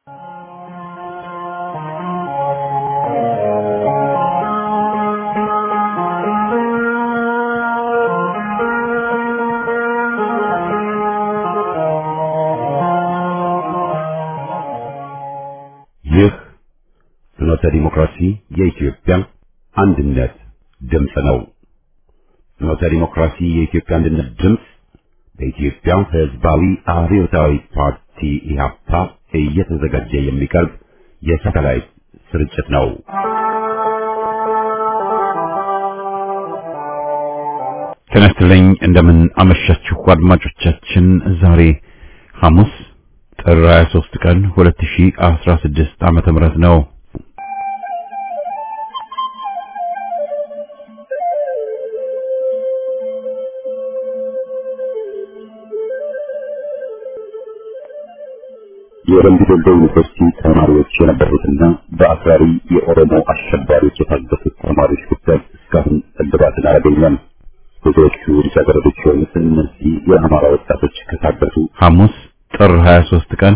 ይህ ፍኖተ ዲሞክራሲ የኢትዮጵያ አንድነት ድምፅ ነው። ፍኖተ ዲሞክራሲ የኢትዮጵያ አንድነት ድምፅ በኢትዮጵያ ሕዝባዊ አብዮታዊ ፓርቲ ኢህአፓ እየተዘጋጀ የሚቀርብ የሳተላይት ስርጭት ነው። ጤና ይስጥልኝ። እንደምን አመሻችሁ አድማጮቻችን። ዛሬ ሐሙስ ጥር 23 ቀን 2016 ዓመተ ምህረት ነው። የወረንዲ ዶልዶ ዩኒቨርሲቲ ተማሪዎች የነበሩትና በአክራሪ የኦሮሞ አሸባሪዎች የታገቱት ተማሪዎች ጉዳይ እስካሁን እልባትን አላገኘም። ብዙዎቹ ልጃገረዶች የሆኑት እነዚህ የአማራ ወጣቶች ከታገቱ ሐሙስ ጥር 23 ቀን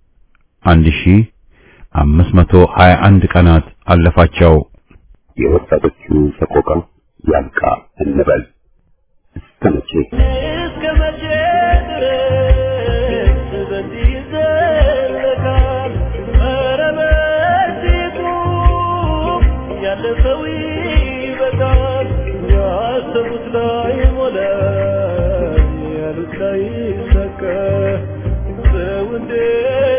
1521 ቀናት አለፋቸው። የወጣቶቹ ሰቆቃ ያልቃ እንበል እስከ መቼ እስከ መቼ ድረስ በዚህ ይዘለቃል? ኧረ በእጅጉ ያለ ሰው ይበቃል። ያሰቡት ላይ ሞላ፣ ያሉት ላይ ሰከ ሰው እንዴት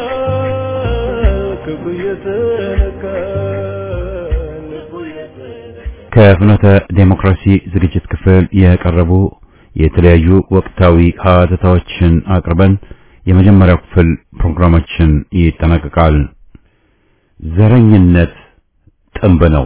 ይኖራል? ክፉ እየተነካ ልቡ እየተነካ ከፍኖተ ዴሞክራሲ ዝግጅት ክፍል የቀረቡ የተለያዩ ወቅታዊ ሀተታዎችን አቅርበን የመጀመሪያው ክፍል ፕሮግራማችን ይጠናቀቃል። ዘረኝነት ጥንብ ነው።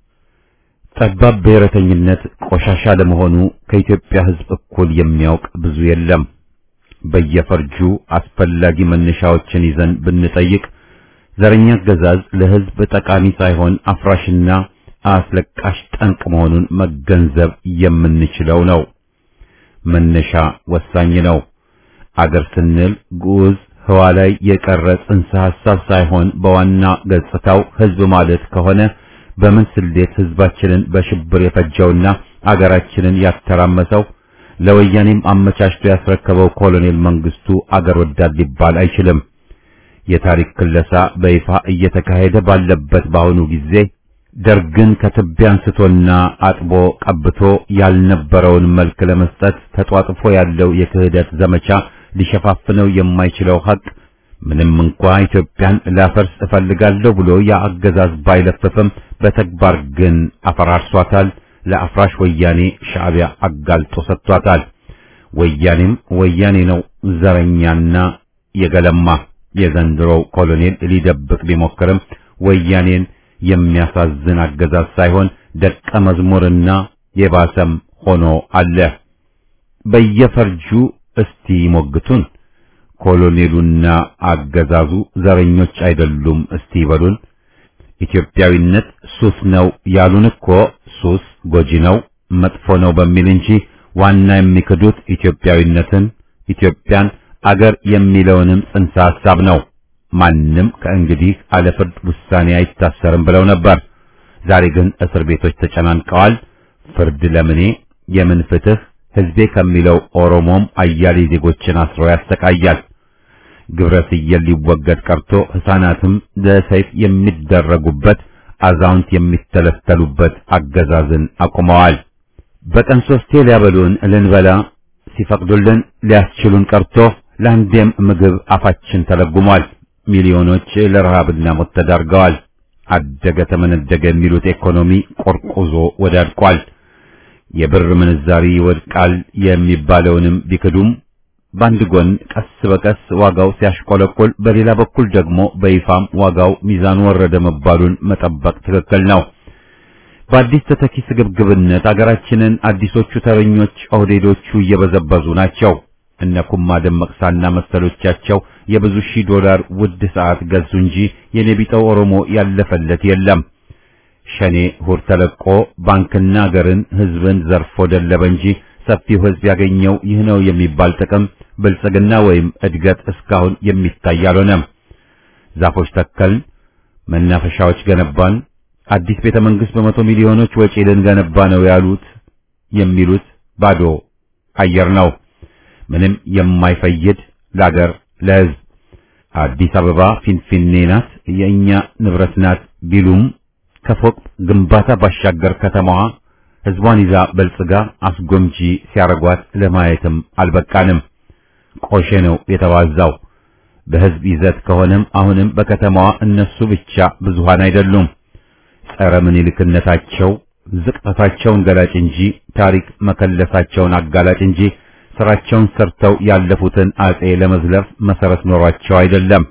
ጠባብ ብሔረተኝነት ቆሻሻ ለመሆኑ ከኢትዮጵያ ሕዝብ እኩል የሚያውቅ ብዙ የለም። በየፈርጁ አስፈላጊ መነሻዎችን ይዘን ብንጠይቅ ዘረኛ አገዛዝ ለሕዝብ ጠቃሚ ሳይሆን አፍራሽና አስለቃሽ ጠንቅ መሆኑን መገንዘብ የምንችለው ነው። መነሻ ወሳኝ ነው። አገር ስንል ግዑዝ ህዋ ላይ የቀረ ጽንሰ ሐሳብ ሳይሆን በዋና ገጽታው ሕዝብ ማለት ከሆነ በምን ስሌት ሕዝባችንን በሽብር የፈጀውና አገራችንን ያተራመሰው ለወያኔም አመቻችቶ ያስረከበው ኮሎኔል መንግስቱ አገር ወዳድ ሊባል አይችልም። የታሪክ ክለሳ በይፋ እየተካሄደ ባለበት በአሁኑ ጊዜ ደርግን ከትቢያ አንስቶና አጥቦ ቀብቶ ያልነበረውን መልክ ለመስጠት ተጧጥፎ ያለው የክህደት ዘመቻ ሊሸፋፍነው የማይችለው ሀቅ ምንም እንኳ ኢትዮጵያን ላፈርስ እፈልጋለሁ ብሎ የአገዛዝ ባይለፍፍም በተግባር ግን አፈራርሷታል። ለአፍራሽ ወያኔ ሻዕቢያ አጋልጦ ሰጥቷታል። ወያኔም ወያኔ ነው፣ ዘረኛና የገለማ የዘንድሮው ኮሎኔል ሊደብቅ ቢሞክርም ወያኔን የሚያሳዝን አገዛዝ ሳይሆን ደቀ መዝሙርና የባሰም ሆኖ አለ። በየፈርጁ እስቲ ይሞግቱን። ኮሎኔሉና አገዛዙ ዘረኞች አይደሉም እስቲ ይበሉን። ኢትዮጵያዊነት ሱስ ነው ያሉን እኮ ሱስ ጎጂ ነው መጥፎ ነው በሚል እንጂ ዋና የሚክዱት ኢትዮጵያዊነትን፣ ኢትዮጵያን፣ አገር የሚለውንም ጽንሰ ሐሳብ ነው። ማንም ከእንግዲህ አለ ፍርድ ውሳኔ አይታሰርም ብለው ነበር። ዛሬ ግን እስር ቤቶች ተጨናንቀዋል። ፍርድ ለምኔ የምን ፍትህ? ሕዝቤ ከሚለው ኦሮሞም አያሌ ዜጎችን አስሮ ያሰቃያል። ግብረ ስየል ሊወገድ ቀርቶ ሕፃናትም ለሰይፍ የሚደረጉበት አዛውንት የሚተለተሉበት አገዛዝን አቁመዋል። በቀን ሶስቴ ሊያበሉን ልንበላ ሲፈቅዱልን ሊያስችሉን ቀርቶ ለአንዴም ምግብ አፋችን ተለጉሟል። ሚሊዮኖች ለረሃብና ሞት ተዳርገዋል። አደገ ተመነደገ የሚሉት ኢኮኖሚ ቆርቁዞ ወዳድቋል። የብር ምንዛሪ ይወድቃል የሚባለውንም ቢክዱም በአንድ ጎን ቀስ በቀስ ዋጋው ሲያሽቆለቆል፣ በሌላ በኩል ደግሞ በይፋም ዋጋው ሚዛኑ ወረደ መባሉን መጠበቅ ትክክል ነው። በአዲስ ተተኪ ስግብግብነት አገራችንን አዲሶቹ ተረኞች ኦህዴዶቹ እየበዘበዙ ናቸው። እነ ኩማ ደመቅሳና መሰሎቻቸው የብዙ ሺህ ዶላር ውድ ሰዓት ገዙ እንጂ የኔቢጠው ኦሮሞ ያለፈለት የለም። ሸኔ ሁር ተለቆ ባንክና አገርን ሕዝብን ዘርፎ ደለበ እንጂ ሰፊው ሕዝብ ያገኘው ይህ ነው የሚባል ጥቅም፣ ብልጽግና ወይም እድገት እስካሁን የሚታይ አልሆነም። ዛፎች ተከልን፣ መናፈሻዎች ገነባን፣ አዲስ ቤተ መንግስት በመቶ ሚሊዮኖች ወጪ ልንገነባ ነው ያሉት የሚሉት ባዶ አየር ነው። ምንም የማይፈይድ ለአገር ለሕዝብ አዲስ አበባ ፊንፊኔ ናት፣ የእኛ ንብረት ናት ቢሉም ከፎቅ ግንባታ ባሻገር ከተማዋ ሕዝቧን ይዛ በልጽጋ አስጎምጂ ሲያረጓት ለማየትም አልበቃንም። ቆሼ ነው የተባዛው። በሕዝብ ይዘት ከሆነም አሁንም በከተማዋ እነሱ ብቻ ብዙሃን አይደሉም። ጸረ ምኒልክነታቸው ዝቅጠታቸውን ገላጭ እንጂ ታሪክ መከለሳቸውን አጋላጭ እንጂ ስራቸውን ሰርተው ያለፉትን አጼ ለመዝለፍ መሰረት ኖሯቸው አይደለም።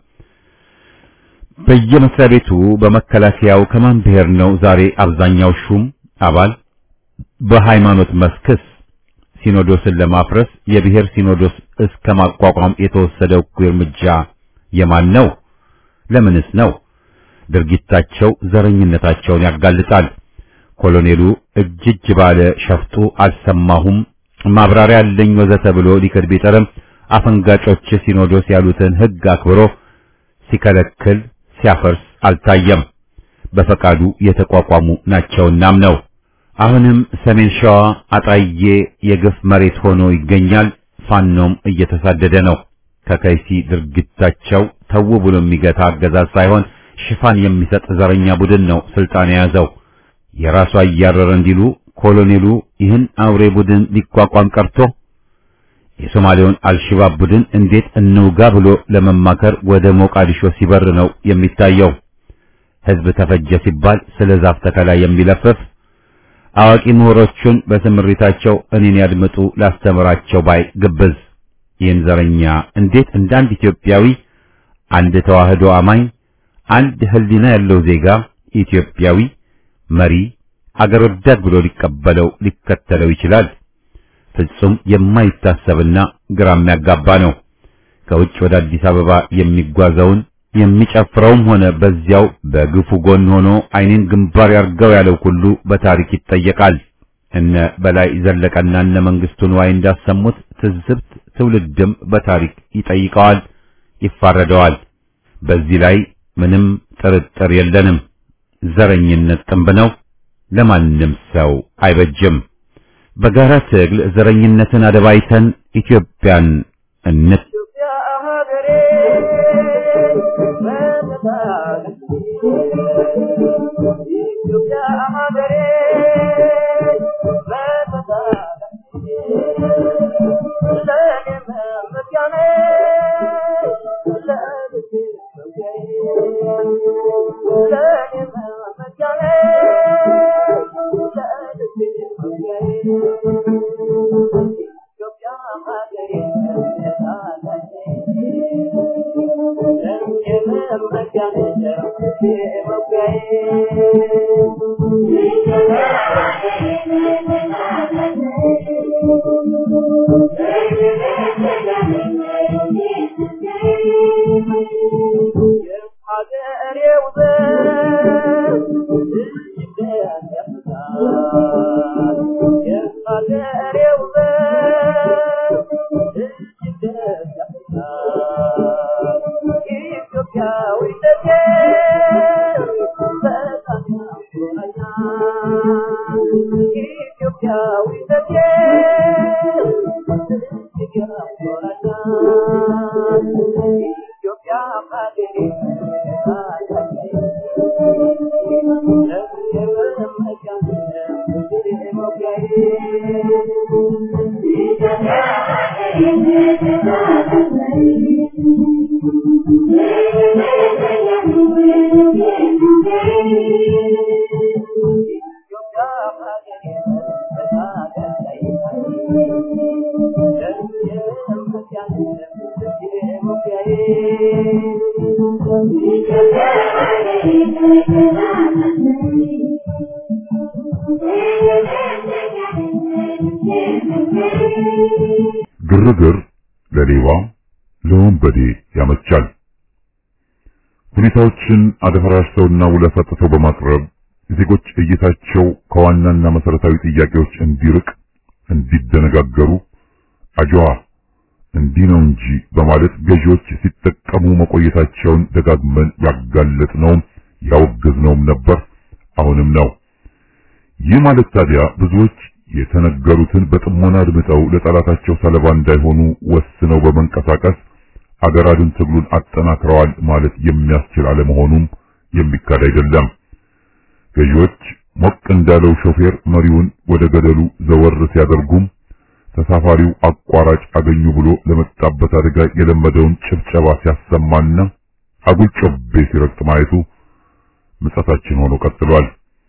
በየመስሪያ ቤቱ በመከላከያው ከማን ብሔር ነው ዛሬ አብዛኛው ሹም አባል? በሃይማኖት መስክስ ሲኖዶስን ለማፍረስ የብሔር ሲኖዶስ እስከ ማቋቋም የተወሰደው እኩይ እርምጃ የማን ነው? ለምንስ ነው? ድርጊታቸው ዘረኝነታቸውን ያጋልጣል። ኮሎኔሉ እጅ እጅ ባለ ሸፍጡ አልሰማሁም ማብራሪያ አለኝ ወዘተ ብሎ ሊክድ ቢጥርም አፈንጋጮች ሲኖዶስ ያሉትን ሕግ አክብሮ ሲከለክል ሲያፈርስ አልታየም። በፈቃዱ የተቋቋሙ ናቸውናም ነው። አሁንም ሰሜን ሸዋ አጣዬ የግፍ መሬት ሆኖ ይገኛል። ፋኖም እየተሳደደ ነው። ከከይሲ ድርጊታቸው ተው ብሎ የሚገታ አገዛዝ ሳይሆን ሽፋን የሚሰጥ ዘረኛ ቡድን ነው ስልጣን የያዘው። የራሱ አያረረ እንዲሉ ኮሎኔሉ ይህን አውሬ ቡድን ሊቋቋም ቀርቶ የሶማሌውን አልሽባብ ቡድን እንዴት እንውጋ ብሎ ለመማከር ወደ ሞቃዲሾ ሲበር ነው የሚታየው። ሕዝብ ተፈጀ ሲባል ስለ ዛፍ ተከላ የሚለፍፍ አዋቂ ምሁሮቹን በስምሪታቸው እኔን ያድምጡ ላስተምራቸው ባይ ግብዝ ይህን ዘረኛ እንዴት እንደ አንድ ኢትዮጵያዊ አንድ ተዋህዶ አማኝ አንድ ሕሊና ያለው ዜጋ ኢትዮጵያዊ መሪ አገር ወዳድ ብሎ ሊቀበለው ሊከተለው ይችላል? ፍጹም የማይታሰብና ግራ የሚያጋባ ነው። ከውጭ ወደ አዲስ አበባ የሚጓዘውን የሚጨፍረውም ሆነ በዚያው በግፉ ጎን ሆኖ ዓይኔን ግንባር ያርገው ያለው ሁሉ በታሪክ ይጠየቃል። እነ በላይ ዘለቀና እነ መንግስቱ ንዋይ እንዳሰሙት ትዝብት ትውልድም በታሪክ ይጠይቀዋል፣ ይፋረደዋል። በዚህ ላይ ምንም ጥርጥር የለንም። ዘረኝነት ጥንብ ነው፣ ለማንም ሰው አይበጅም። በጋራ ትግል ዘረኝነትን አደባይተን ኢትዮጵያን እነት ግርግር ለሌባ ለወንበዴ ያመቻል። ሁኔታዎችን አደፈራርሰውና ውለፍ አጥተው በማቅረብ ዜጎች እይታቸው ከዋናና መሰረታዊ ጥያቄዎች እንዲርቅ፣ እንዲደነጋገሩ አጅዋ እንዲህ ነው እንጂ በማለት ገዢዎች ሲጠቀሙ መቆየታቸውን ደጋግመን ያጋለጥነውም ያወገዝነውም ነበር፣ አሁንም ነው። ይህ ማለት ታዲያ ብዙዎች የተነገሩትን በጥሞና አድምጠው ለጠላታቸው ሰለባ እንዳይሆኑ ወስነው በመንቀሳቀስ አገር አድን ትግሉን አጠናክረዋል ማለት የሚያስችል አለመሆኑም የሚካድ አይደለም። ገዢዎች ሞቅ እንዳለው ሾፌር መሪውን ወደ ገደሉ ዘወር ሲያደርጉም ተሳፋሪው አቋራጭ አገኙ ብሎ ለመጣበት አደጋ የለመደውን ጭብጨባ ሲያሰማና አጉል ጮቤ ሲረግጥ ማየቱ ምጸታችን ሆኖ ቀጥሏል።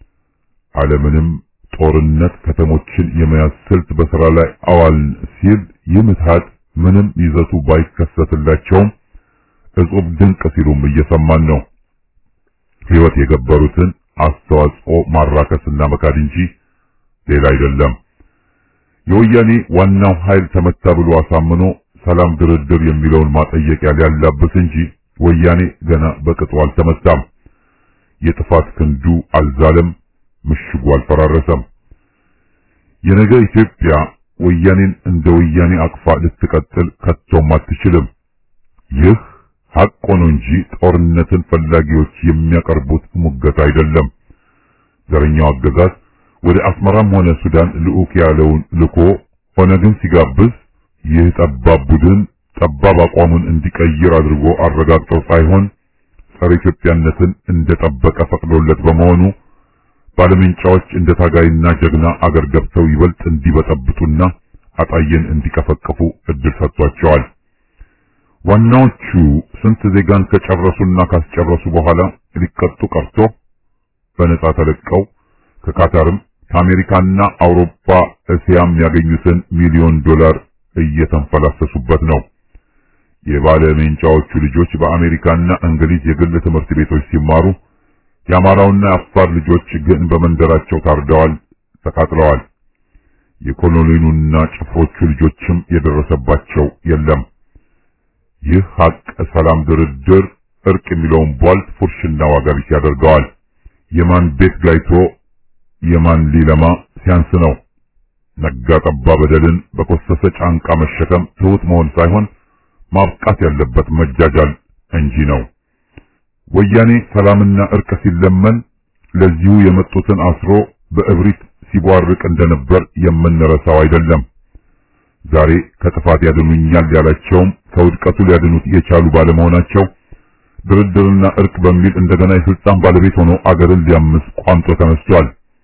ዓለምንም ጦርነት ከተሞችን የመያዝ ስልት በሥራ ላይ አዋልን ሲል ይህ ምትሃት ምንም ይዘቱ ባይከሰትላቸውም እጹብ ድንቅ ሲሉም እየሰማን ነው። ሕይወት የገበሩትን አስተዋጽኦ ማራከስና መካድ እንጂ ሌላ አይደለም። የወያኔ ዋናው ኃይል ተመታ ብሎ አሳምኖ ሰላም ድርድር የሚለውን ማጠየቂያ ሊያላብስ እንጂ ወያኔ ገና በቅጡ አልተመታም። የጥፋት ክንዱ አልዛለም፣ ምሽጉ አልፈራረሰም። የነገ ኢትዮጵያ ወያኔን እንደ ወያኔ አቅፋ ልትቀጥል ከቶም አትችልም። ይህ ሐቅ ሆኖ እንጂ ጦርነትን ፈላጊዎች የሚያቀርቡት ሙገት አይደለም። ዘረኛው አገዛዝ ወደ አስመራም ሆነ ሱዳን ልዑክ ያለውን ልኮ ሆነ ግን ሲጋብዝ ይህ ጠባብ ቡድን ጠባብ አቋሙን እንዲቀይር አድርጎ አረጋግጦ ሳይሆን ጸረ ኢትዮጵያነትን እንደጠበቀ ፈቅዶለት በመሆኑ ባለምንጫዎች እንደ ታጋይና ጀግና አገር ገብተው ይበልጥ እንዲበጠብጡና አጣየን እንዲቀፈቅፉ እድል ሰጥቷቸዋል። ዋናዎቹ ስንት ዜጋን ከጨረሱና ካስጨረሱ በኋላ ሊቀጡ ቀርቶ በነጻ ተለቀው ከካታርም ከአሜሪካና አውሮፓ እስያም ያገኙትን ሚሊዮን ዶላር እየተንፈላሰሱበት ነው። የባለ ሜንጫዎቹ ልጆች በአሜሪካና እንግሊዝ የግል ትምህርት ቤቶች ሲማሩ የአማራውና የአፋር ልጆች ግን በመንደራቸው ታርደዋል፣ ተቃጥለዋል። የኮሎኔሉና ጭፍሮቹ ልጆችም የደረሰባቸው የለም። ይህ ሀቅ ሰላም፣ ድርድር፣ እርቅ የሚለውን ቧልት ፉርሽና ዋጋ ቢስ ያደርገዋል። የማን ቤት ጋይቶ የማን ሊለማ ሲያንስ ነው። ነጋ ጠባ በደልን በኮሰሰ ጫንቃ መሸከም ትሁት መሆን ሳይሆን ማብቃት ያለበት መጃጃል እንጂ ነው። ወያኔ ሰላምና እርቅ ሲለመን ለዚሁ የመጡትን አስሮ በእብሪት ሲቧርቅ እንደነበር የምንረሳው አይደለም። ዛሬ ከጥፋት ያድኑኛል ያላቸውም ከውድቀቱ ሊያድኑት የቻሉ ባለመሆናቸው ድርድርና እርቅ በሚል እንደገና የስልጣን ባለቤት ሆኖ አገርን ሊያምስ ቋምጦ ተነስቷል።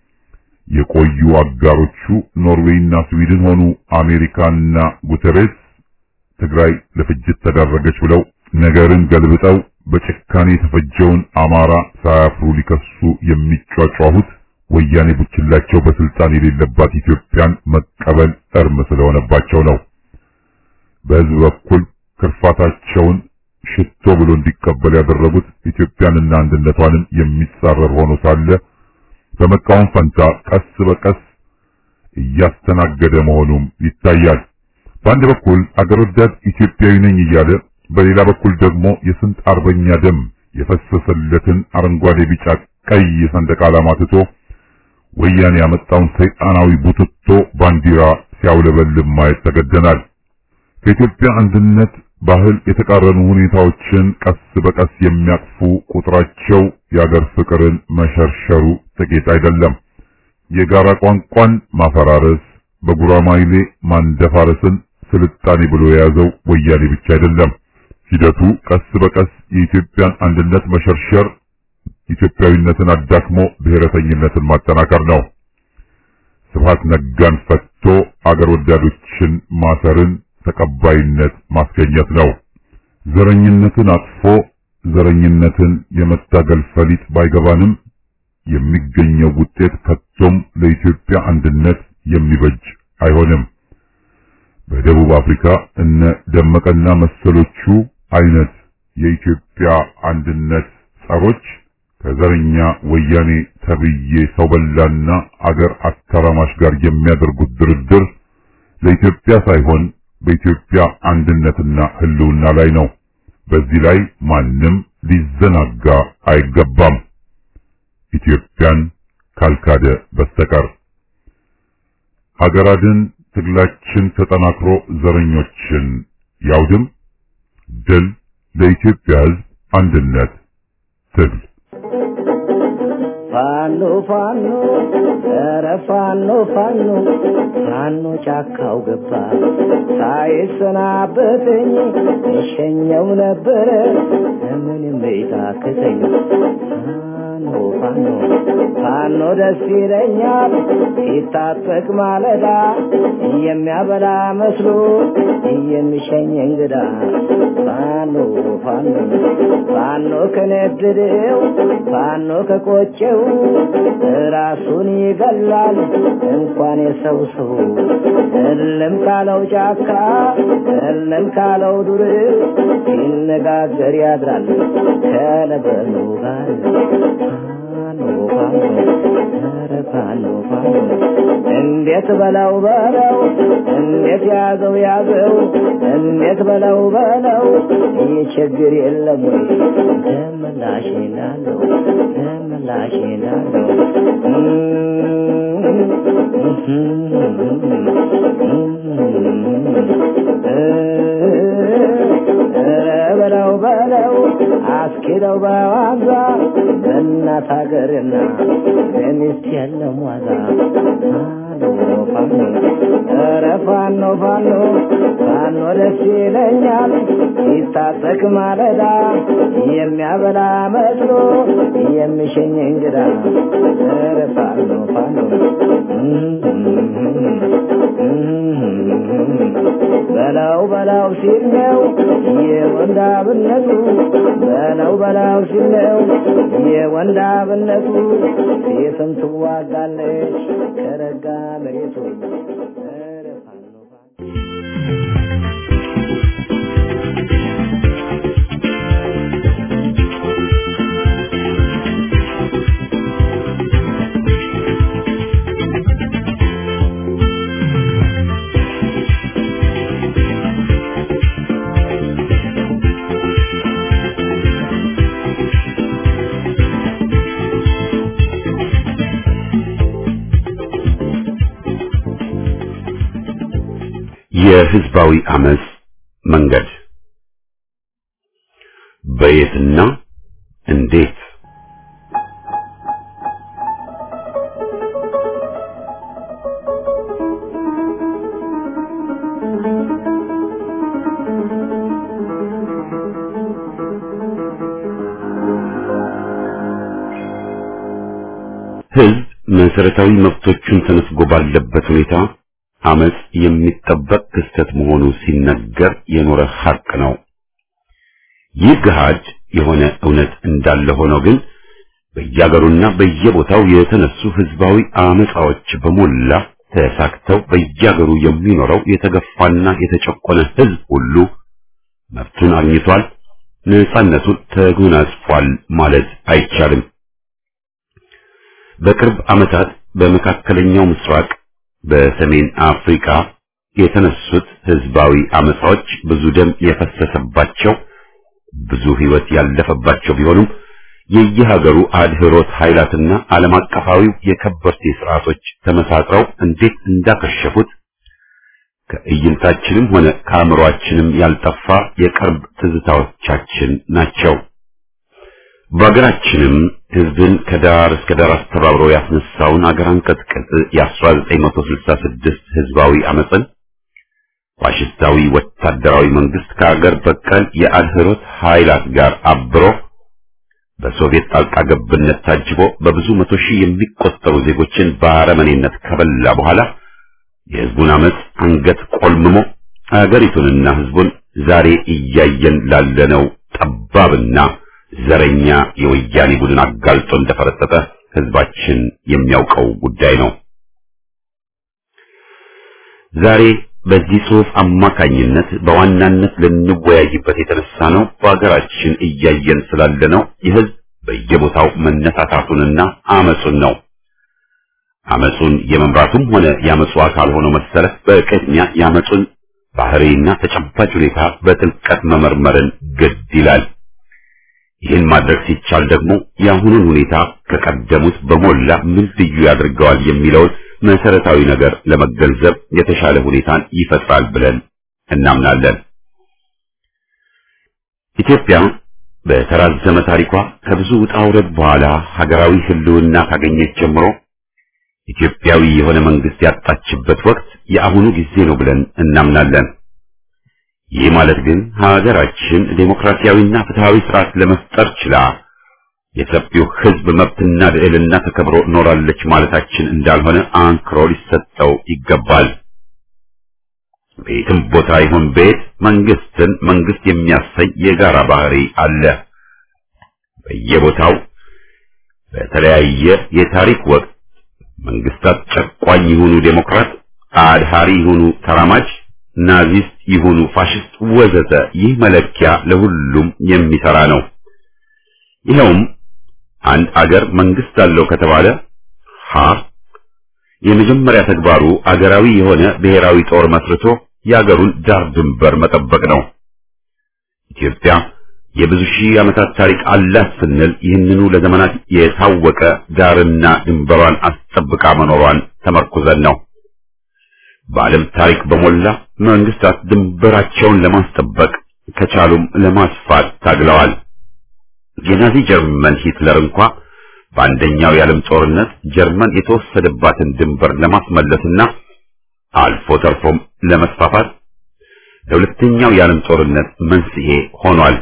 የቆዩ አጋሮቹ ኖርዌይና ስዊድን ሆኑ አሜሪካና ጉተሬስ ትግራይ ለፍጅት ተዳረገች ብለው ነገርን ገልብጠው በጭካኔ የተፈጀውን አማራ ሳያፍሩ ሊከሱ የሚጯጯሁት ወያኔ ቡችላቸው በስልጣን የሌለባት ኢትዮጵያን መቀበል እርም ስለሆነባቸው ነው። በሕዝብ በኩል ክርፋታቸውን ሽቶ ብሎ እንዲቀበል ያደረጉት ኢትዮጵያንና አንድነቷንም የሚጻረር ሆኖ ሳለ በመቃወም ፈንታ ቀስ በቀስ እያስተናገደ መሆኑም ይታያል። በአንድ በኩል አገር ወዳድ ኢትዮጵያዊ ነኝ እያለ በሌላ በኩል ደግሞ የስንት አርበኛ ደም የፈሰሰለትን አረንጓዴ፣ ቢጫ፣ ቀይ ሰንደቅ ዓላማ ትቶ ወያኔ ያመጣውን ሰይጣናዊ ቡትቶ ባንዲራ ሲያውለበልብ ማየት ተገደናል። ከኢትዮጵያ አንድነት ባህል የተቃረኑ ሁኔታዎችን ቀስ በቀስ የሚያቅፉ ቁጥራቸው የአገር ፍቅርን መሸርሸሩ ጥቂት አይደለም። የጋራ ቋንቋን ማፈራረስ፣ በጉራማይሌ ማንደፋረስን ስልጣኔ ብሎ የያዘው ወያኔ ብቻ አይደለም። ሂደቱ ቀስ በቀስ የኢትዮጵያን አንድነት መሸርሸር፣ ኢትዮጵያዊነትን አዳክሞ ብሔረተኝነትን ማጠናከር ነው። ስብሃት ነጋን ፈቶ አገር ወዳዶችን ማሰርን ተቀባይነት ማስገኘት ነው። ዘረኝነትን አጥፎ ዘረኝነትን የመታገል ፈሊጥ ባይገባንም የሚገኘው ውጤት ከቶም ለኢትዮጵያ አንድነት የሚበጅ አይሆንም። በደቡብ አፍሪካ እነ ደመቀና መሰሎቹ አይነት የኢትዮጵያ አንድነት ጸሮች ከዘረኛ ወያኔ ተብዬ ሰው በላና አገር አተራማሽ ጋር የሚያደርጉት ድርድር ለኢትዮጵያ ሳይሆን በኢትዮጵያ አንድነትና ሕልውና ላይ ነው። በዚህ ላይ ማንም ሊዘናጋ አይገባም፣ ኢትዮጵያን ካልካደ በስተቀር። ሀገራድን ትግላችን ተጠናክሮ ዘረኞችን ያውድም ድል ለኢትዮጵያ ሕዝብ አንድነት ትግል ፋኖ ፋኖ ኧረ ፋኖ ፋኖ ፋኖ ጫካው ገባ ሳይሰናበተኝ እሸኘው ነበረ ምንም ቤታክተኝ ፋኖ ፋኖ ፋኖ ደስ ይለኛል ሲታጠቅ ማለዳ የሚያበላ መስሎ የሚሸኝ እንግዳ ፋኖ ፋኖ ፋኖ ከነደደው ፋኖ ከቆጨው ራሱን ይገላል እንኳን የሰው ሰው እልም ካለው ጫካ እልም ካለው ዱር ሲነጋገር ያድራል ከለበኑ ጋር ፋኖ ፋኖ ኧረ ፋኖ ፋኖ እንዴት በለው በለው እንዴት ያዘው ያዘው እንዴት በለው በለው ይህ ችግር የለም ወይ ደምላሽ ናለው ደምላሽ ናለው በለው በለው አስኪለው በዋዛ በእናት ሀገርና በሚስት የለም ዋዛ ፋኖ ኧረ ፋኖ ፋኖ ፋኖ ደስ ይለኛል ሲታጠቅ ማለዳ የሚያበላ መስሎ የሚሸኝ እንግዳ ኧረ ፋኖ ፋኖ በላው በላው ሲል ነው የወንዳብነቱ በላው በላው ሲል ነው የወንዳብነቱ ሴትም ትዋጋለች ከረጋ መሬቱ ኧረ ፋኖ ፋኖ የህዝባዊ አመጽ መንገድ በየትና እንዴት ህዝብ መሰረታዊ መብቶቹን ተነፍጎ ባለበት ሁኔታ አመጽ የሚጠበቅ ክስተት መሆኑ ሲነገር የኖረ ሐቅ ነው። ይህ ገሃድ የሆነ እውነት እንዳለ ሆኖ ግን በየአገሩና በየቦታው የተነሱ ህዝባዊ አመጻዎች በሞላ ተሳክተው በየአገሩ የሚኖረው የተገፋና የተጨቆነ ህዝብ ሁሉ መብቱን አግኝቷል፣ ነጻነቱን ተጎናጽፏል ማለት አይቻልም። በቅርብ ዓመታት በመካከለኛው ምስራቅ በሰሜን አፍሪካ የተነሱት ህዝባዊ አመጻዎች ብዙ ደም የፈሰሰባቸው ብዙ ህይወት ያለፈባቸው ቢሆኑም የየሀገሩ አድህሮት ኃይላትና ዓለም አቀፋዊው የከበርቴ ስርዓቶች ተመሳጥረው እንዴት እንዳከሸፉት ከእይንታችንም ሆነ ከአእምሮአችንም ያልጠፋ የቅርብ ትዝታዎቻችን ናቸው። በሀገራችንም ህዝብን ከዳር እስከ ዳር አስተባብሮ ያስነሳውን አገር አንቀጥቅጥ የ1966 ህዝባዊ አመፅን ፋሽስታዊ ወታደራዊ መንግስት ከአገር በቀል የአድህሮት ኃይላት ጋር አብሮ በሶቪየት ጣልቃ ገብነት ታጅቦ በብዙ መቶ ሺህ የሚቆጠሩ ዜጎችን በአረመኔነት ከበላ በኋላ የህዝቡን አመፅ አንገት ቆልምሞ አገሪቱንና ህዝቡን ዛሬ እያየን ላለነው ጠባብና ዘረኛ የወያኔ ቡድን አጋልጦ እንደፈረጠጠ ህዝባችን የሚያውቀው ጉዳይ ነው። ዛሬ በዚህ ጽሑፍ አማካኝነት በዋናነት ልንወያይበት የተነሳ ነው በሀገራችን እያየን ስላለነው የህዝብ በየቦታው መነሳታቱንና አመጹን ነው። አመጹን የመምራቱም ሆነ የአመጹ አካል ሆኖ መሰለፍ በቅድሚያ የአመጹን ባህሪና ተጨባጭ ሁኔታ በጥልቀት መመርመርን ግድ ይላል። ይህን ማድረግ ሲቻል ደግሞ የአሁኑን ሁኔታ ከቀደሙት በሞላ ምን ልዩ ያደርገዋል የሚለውን መሰረታዊ ነገር ለመገንዘብ የተሻለ ሁኔታን ይፈጥራል ብለን እናምናለን። ኢትዮጵያ በተራዘመ ታሪኳ ከብዙ ውጣ ውረድ በኋላ ሀገራዊ ሕልውና ካገኘች ጀምሮ ኢትዮጵያዊ የሆነ መንግስት ያጣችበት ወቅት የአሁኑ ጊዜ ነው ብለን እናምናለን። ይህ ማለት ግን ሀገራችን ዴሞክራሲያዊና ፍትሃዊ ስርዓት ለመፍጠር ችላ የሰፊው ሕዝብ መብትና ልዕልና ተከብሮ ኖራለች ማለታችን እንዳልሆነ አንክሮ ሊሰጠው ይገባል። ቤትም ቦታ ይሁን ቤት መንግስትን መንግስት የሚያሰኝ የጋራ ባህሪ አለ። በየቦታው በተለያየ የታሪክ ወቅት መንግስታት ጨቋኝ ይሁኑ ዴሞክራት፣ አድሃሪ ይሁኑ ተራማጅ፣ ናዚስት ይሁኑ ፋሽስት ወዘተ ይህ መለኪያ ለሁሉም የሚሰራ ነው። ይኸውም አንድ አገር መንግስት አለው ከተባለ ሀ የመጀመሪያ ተግባሩ አገራዊ የሆነ ብሔራዊ ጦር መስርቶ የአገሩን ዳር ድንበር መጠበቅ ነው። ኢትዮጵያ የብዙ ሺህ ዓመታት ታሪክ አላት ስንል ይህንኑ ለዘመናት የታወቀ ዳርና ድንበሯን አስጠብቃ መኖሯን ተመርኩዘን ነው። በዓለም ታሪክ በሞላ መንግስታት ድንበራቸውን ለማስጠበቅ ከቻሉም ለማስፋት ታግለዋል። የናዚ ጀርመን ሂትለር እንኳ በአንደኛው የዓለም ጦርነት ጀርመን የተወሰደባትን ድንበር ለማስመለስና አልፎ ተርፎም ለመስፋፋት ለሁለተኛው የዓለም ጦርነት መንስኤ ሆኗል።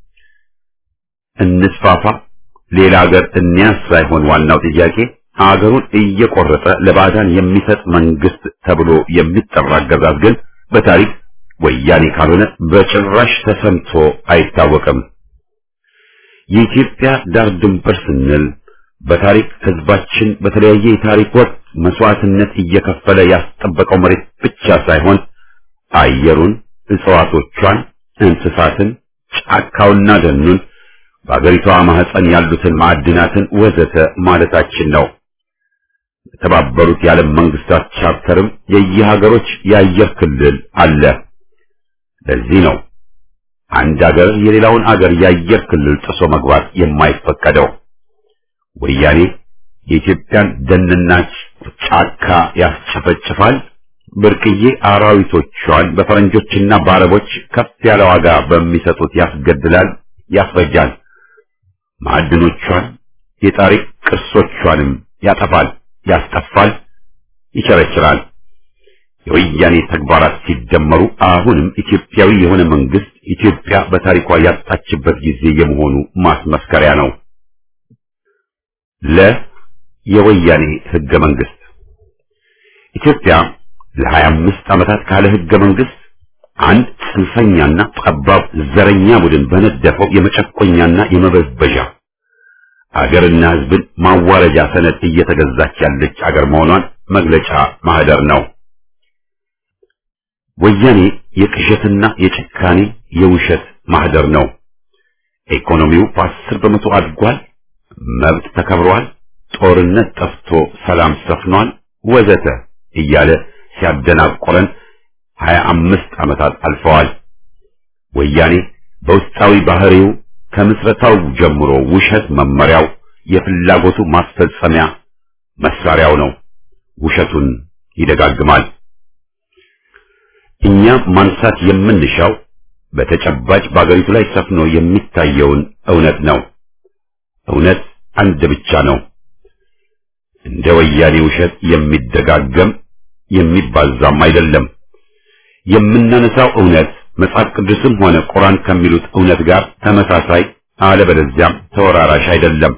እንስፋፋ፣ ሌላ ሀገር እንያዝ ሳይሆን ዋናው ጥያቄ ሀገሩን እየቆረጠ ለባዕዳን የሚሰጥ መንግስት ተብሎ የሚጠራ አገዛዝ ግን በታሪክ ወያኔ ካልሆነ በጭራሽ ተሰምቶ አይታወቅም። የኢትዮጵያ ዳር ድንበር ስንል በታሪክ ህዝባችን በተለያየ የታሪክ ወቅት መስዋዕትነት እየከፈለ ያስጠበቀው መሬት ብቻ ሳይሆን አየሩን፣ እጽዋቶቿን፣ እንስሳትን፣ ጫካውና ደኑን በአገሪቷ ማህፀን ያሉትን ማዕድናትን ወዘተ ማለታችን ነው። የተባበሩት የዓለም መንግስታት ቻርተርም የየሀገሮች የአየር ክልል አለ። ለዚህ ነው አንድ አገር የሌላውን አገር የአየር ክልል ጥሶ መግባት የማይፈቀደው። ወያኔ የኢትዮጵያን ደንና ጫካ ያስጨፈጭፋል፣ ብርቅዬ አራዊቶቿን በፈረንጆችና በአረቦች ከፍ ያለ ዋጋ በሚሰጡት ያስገድላል፣ ያስፈጃል። ማዕድኖቿን የታሪክ ቅርሶቿንም ያጠፋል፣ ያስጠፋል፣ ይቸረችራል። የወያኔ ተግባራት ሲደመሩ አሁንም ኢትዮጵያዊ የሆነ መንግስት ኢትዮጵያ በታሪኳ ያጣችበት ጊዜ የመሆኑ ማስመስከሪያ ነው። ለ የወያኔ ህገ መንግስት ኢትዮጵያ ለሀያ አምስት ዓመታት ካለ ህገ መንግስት አንድ ጽንፈኛና ጠባብ ዘረኛ ቡድን በነደፈው የመጨቆኛና የመበዝበዣ አገርና ህዝብን ማዋረጃ ሰነድ እየተገዛች ያለች አገር መሆኗን መግለጫ ማህደር ነው። ወያኔ የቅዠትና የጭካኔ የውሸት ማህደር ነው። ኢኮኖሚው በአስር በመቶ አድጓል፣ መብት ተከብሯል፣ ጦርነት ጠፍቶ ሰላም ሰፍኗል፣ ወዘተ እያለ ሲያደናቆረን ሀያ አምስት ዓመታት አልፈዋል። ወያኔ በውስጣዊ ባህሪው ከምስረታው ጀምሮ ውሸት መመሪያው፣ የፍላጎቱ ማስፈጸሚያ መሳሪያው ነው። ውሸቱን ይደጋግማል። እኛ ማንሳት የምንሻው በተጨባጭ በአገሪቱ ላይ ሰፍኖ የሚታየውን እውነት ነው። እውነት አንድ ብቻ ነው። እንደ ወያኔ ውሸት የሚደጋገም የሚባዛም አይደለም። የምናነሳው እውነት መጽሐፍ ቅዱስም ሆነ ቁርአን ከሚሉት እውነት ጋር ተመሳሳይ አለበለዚያም ተወራራሽ አይደለም።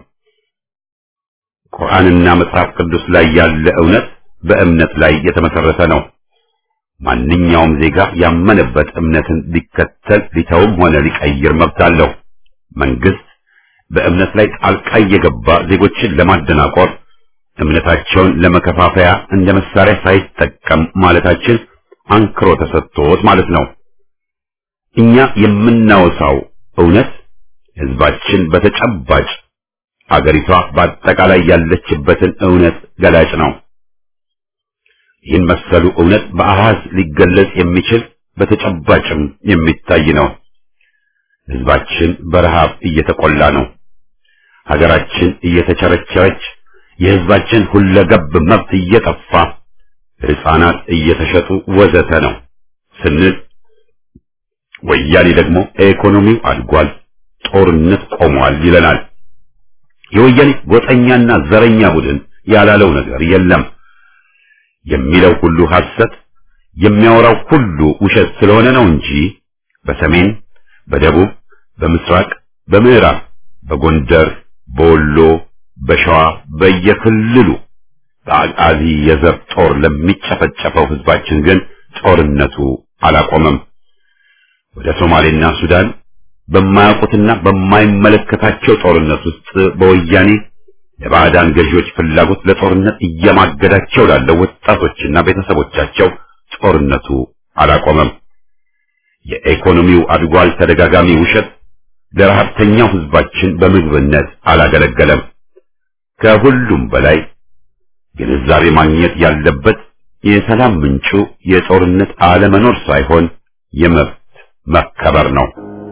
ቁርአንና መጽሐፍ ቅዱስ ላይ ያለ እውነት በእምነት ላይ የተመሰረተ ነው። ማንኛውም ዜጋ ያመነበት እምነትን ሊከተል ሊተውም ሆነ ሊቀይር መብት አለው። መንግስት በእምነት ላይ ጣልቃ እየገባ ዜጎችን ለማደናቆር እምነታቸውን ለመከፋፈያ እንደ መሳሪያ ሳይጠቀም ማለታችን አንክሮ ተሰጥቶት ማለት ነው። እኛ የምናወሳው እውነት ህዝባችን በተጨባጭ አገሪቷ በአጠቃላይ ያለችበትን እውነት ገላጭ ነው። ይህን መሰሉ እውነት በአሃዝ ሊገለጽ የሚችል በተጨባጭም የሚታይ ነው። ህዝባችን በረሃብ እየተቆላ ነው። ሀገራችን እየተቸረቸረች፣ የህዝባችን ሁለገብ መብት እየጠፋ፣ ህፃናት እየተሸጡ ወዘተ ነው ስንል ወያኔ ደግሞ ኢኮኖሚው አድጓል፣ ጦርነት ቆሟል ይለናል። የወያኔ ጎጠኛና ዘረኛ ቡድን ያላለው ነገር የለም። የሚለው ሁሉ ሐሰት፣ የሚያወራው ሁሉ ውሸት ስለሆነ ነው እንጂ በሰሜን፣ በደቡብ፣ በምስራቅ፣ በምዕራብ፣ በጎንደር፣ በወሎ፣ በሸዋ በየክልሉ በአቃዚ የዘር ጦር ለሚጨፈጨፈው ህዝባችን ግን ጦርነቱ አላቆመም። ወደ ሶማሌና ሱዳን በማያውቁትና በማይመለከታቸው ጦርነት ውስጥ በወያኔ ለባዕዳን ገዢዎች ፍላጎት ለጦርነት እየማገዳቸው ላለው ወጣቶችና ቤተሰቦቻቸው ጦርነቱ አላቆመም። የኢኮኖሚው አድጓል ተደጋጋሚ ውሸት ለረሀብተኛው ህዝባችን በምግብነት አላገለገለም። ከሁሉም በላይ ግንዛቤ ማግኘት ያለበት የሰላም ምንጩ የጦርነት አለመኖር ሳይሆን የመብት መከበር ነው።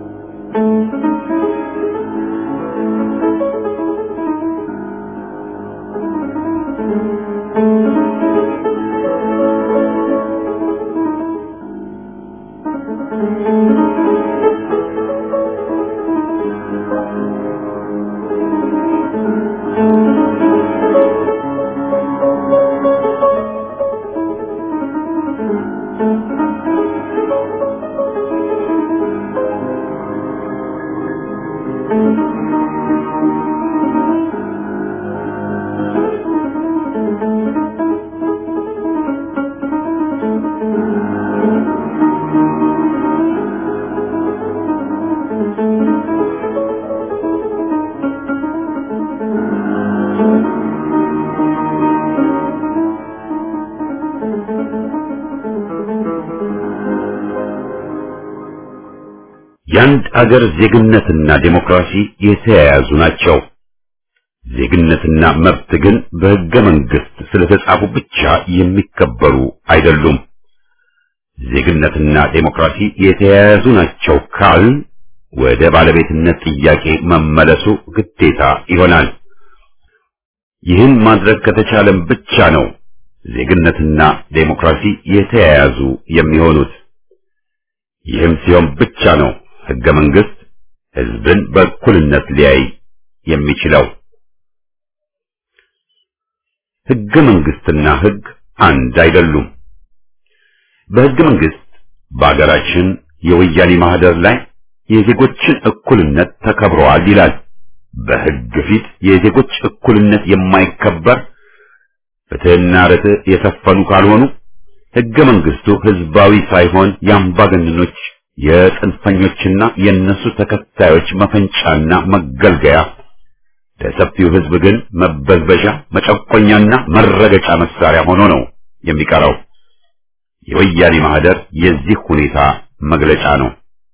የአንድ አገር ዜግነትና ዴሞክራሲ የተያያዙ ናቸው። ዜግነትና መብት ግን በሕገ መንግሥት ስለተጻፉ ብቻ የሚከበሩ አይደሉም። ዜግነትና ዴሞክራሲ የተያያዙ ናቸው ካል ወደ ባለቤትነት ጥያቄ መመለሱ ግዴታ ይሆናል። ይህን ማድረግ ከተቻለም ብቻ ነው ዜግነትና ዴሞክራሲ የተያያዙ የሚሆኑት። ይህም ሲሆን ብቻ ነው ሕገ መንግሥት ሕዝብን በእኩልነት ሊያይ የሚችለው። ሕገ መንግሥትና ሕግ አንድ አይደሉም። በሕገ መንግሥት በአገራችን የወያኔ ማህደር ላይ የዜጎችን እኩልነት ተከብረዋል ይላል። በሕግ ፊት የዜጎች እኩልነት የማይከበር ፍትሕና ርትዕ የሰፈኑ ካልሆኑ ሕገ መንግሥቱ ሕዝባዊ ሳይሆን የአምባገነኖች የጽንፈኞችና የእነሱ ተከታዮች መፈንጫና መገልገያ ለሰፊው ሕዝብ ግን መበዝበዣ፣ መጨቆኛና መረገጫ መሳሪያ ሆኖ ነው የሚቀረው። የወያኔ ማህደር የዚህ ሁኔታ መግለጫ ነው።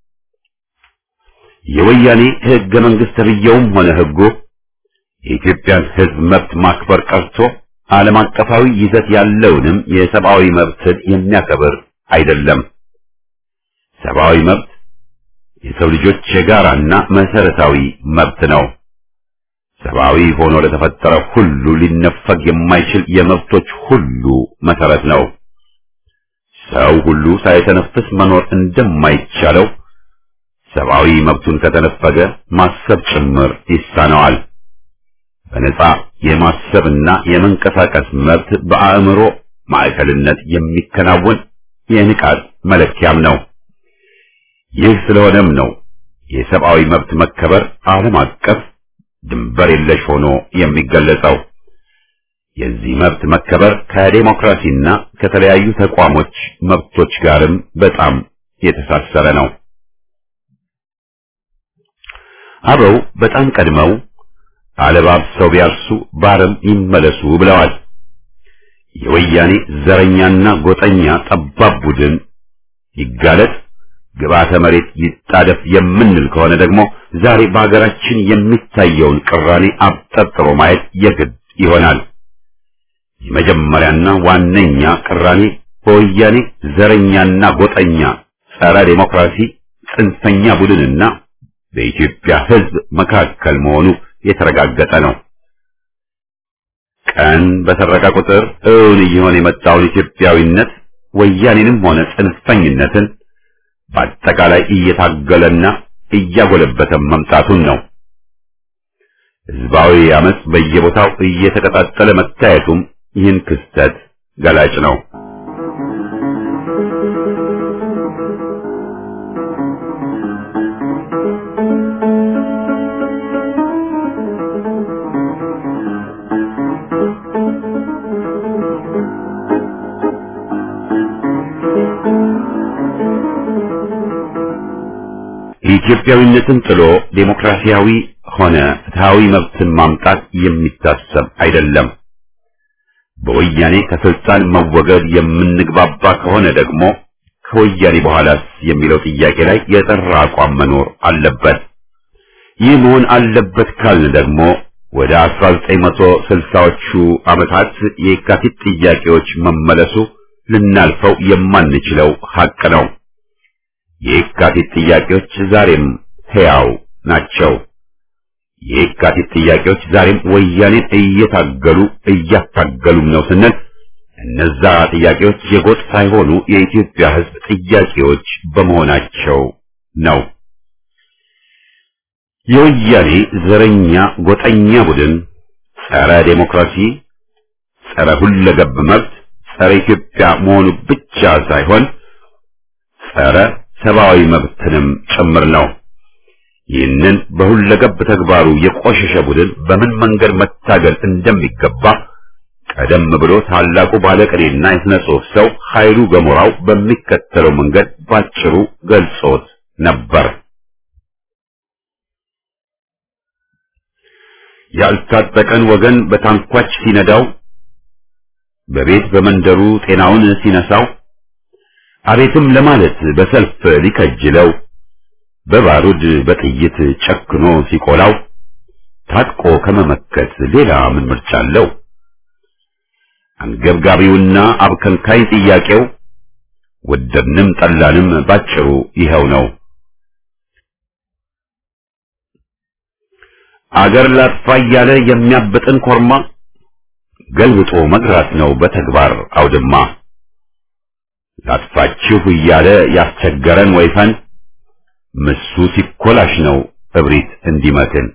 የወያኔ ሕገ መንግሥት ተብዬውም ሆነ ሕጉ የኢትዮጵያን ሕዝብ መብት ማክበር ቀርቶ ዓለም አቀፋዊ ይዘት ያለውንም የሰብአዊ መብትን የሚያከብር አይደለም። ሰብአዊ መብት የሰው ልጆች የጋራና መሰረታዊ መብት ነው። ሰብአዊ ሆኖ ለተፈጠረ ሁሉ ሊነፈግ የማይችል የመብቶች ሁሉ መሰረት ነው። ሰው ሁሉ ሳይተነፍስ መኖር እንደማይቻለው ሰብአዊ መብቱን ከተነፈገ ማሰብ ጭምር ይሳነዋል። በነጻ የማሰብና የመንቀሳቀስ መብት በአእምሮ ማዕከልነት የሚከናወን የንቃት መለኪያም ነው። ይህ ስለሆነም ነው የሰብአዊ መብት መከበር ዓለም አቀፍ ድንበር የለሽ ሆኖ የሚገለጸው። የዚህ መብት መከበር ከዴሞክራሲና ከተለያዩ ተቋሞች መብቶች ጋርም በጣም የተሳሰረ ነው። አበው በጣም ቀድመው አለባብሰው ቢያርሱ ባረም ይመለሱ ብለዋል። የወያኔ ዘረኛና ጎጠኛ ጠባብ ቡድን ይጋለጥ ግብዓተ መሬት ይጣደፍ የምንል ከሆነ ደግሞ ዛሬ በሀገራችን የሚታየውን ቅራኔ አብጠርጥሮ ማየት የግድ ይሆናል። የመጀመሪያና ዋነኛ ቅራኔ በወያኔ ዘረኛና ጎጠኛ ጸረ ዴሞክራሲ ጽንፈኛ ቡድንና በኢትዮጵያ ሕዝብ መካከል መሆኑ የተረጋገጠ ነው። ቀን በሰረቀ ቁጥር እውን እየሆነ የመጣውን ኢትዮጵያዊነት ወያኔንም ሆነ ጽንፈኝነትን በአጠቃላይ እየታገለና እያጎለበተ መምጣቱን ነው። ህዝባዊ አመጽ በየቦታው እየተቀጣጠለ መታየቱም ይህን ክስተት ገላጭ ነው። ኢትዮጵያዊነትን ጥሎ ዴሞክራሲያዊ ሆነ ፍትሃዊ መብትን ማምጣት የሚታሰብ አይደለም። በወያኔ ከስልጣን መወገድ የምንግባባ ከሆነ ደግሞ ከወያኔ በኋላስ የሚለው ጥያቄ ላይ የጠራ አቋም መኖር አለበት። ይህ መሆን አለበት ካልን ደግሞ ወደ 1960ዎቹ ዓመታት የካቲት ጥያቄዎች መመለሱ ልናልፈው የማንችለው ሐቅ ነው። የካቲት ጥያቄዎች ዛሬም ሕያው ናቸው። የካቲት ጥያቄዎች ዛሬም ወያኔን እየታገሉ እያታገሉም ነው ስንል እነዛ ጥያቄዎች የጎጥ ሳይሆኑ የኢትዮጵያ ሕዝብ ጥያቄዎች በመሆናቸው ነው። የወያኔ ዘረኛ ጎጠኛ ቡድን ጸረ ዴሞክራሲ፣ ጸረ ሁለገብ መብት፣ ጸረ ኢትዮጵያ መሆኑ ብቻ ሳይሆን ጸረ ሰብአዊ መብትንም ጭምር ነው። ይህንን በሁለገብ ተግባሩ የቆሸሸ ቡድን በምን መንገድ መታገል እንደሚገባ ቀደም ብሎ ታላቁ ባለቅኔና የሥነ ጽሑፍ ሰው ኃይሉ ገሞራው በሚከተለው መንገድ ባጭሩ ገልጾት ነበር። ያልታጠቀን ወገን በታንኳች ሲነዳው፣ በቤት በመንደሩ ጤናውን ሲነሳው፣ አቤትም ለማለት በሰልፍ ሊከጅለው በባሩድ በጥይት ጨክኖ ሲቆላው ታጥቆ ከመመከት ሌላ ምን ምርጫ አለው? አንገብጋቢውና አብከንካይ ጥያቄው ወደድንም ጠላንም ባጭሩ ይኸው ነው። አገር ላጥፋ እያለ የሚያብጥን ኮርማ ገልብጦ መግራት ነው በተግባር አውድማ። ላጥፋችሁ እያለ ያስቸገረን ወይፈን ምሱ ሲኮላሽ ነው እብሪት እንዲመክን።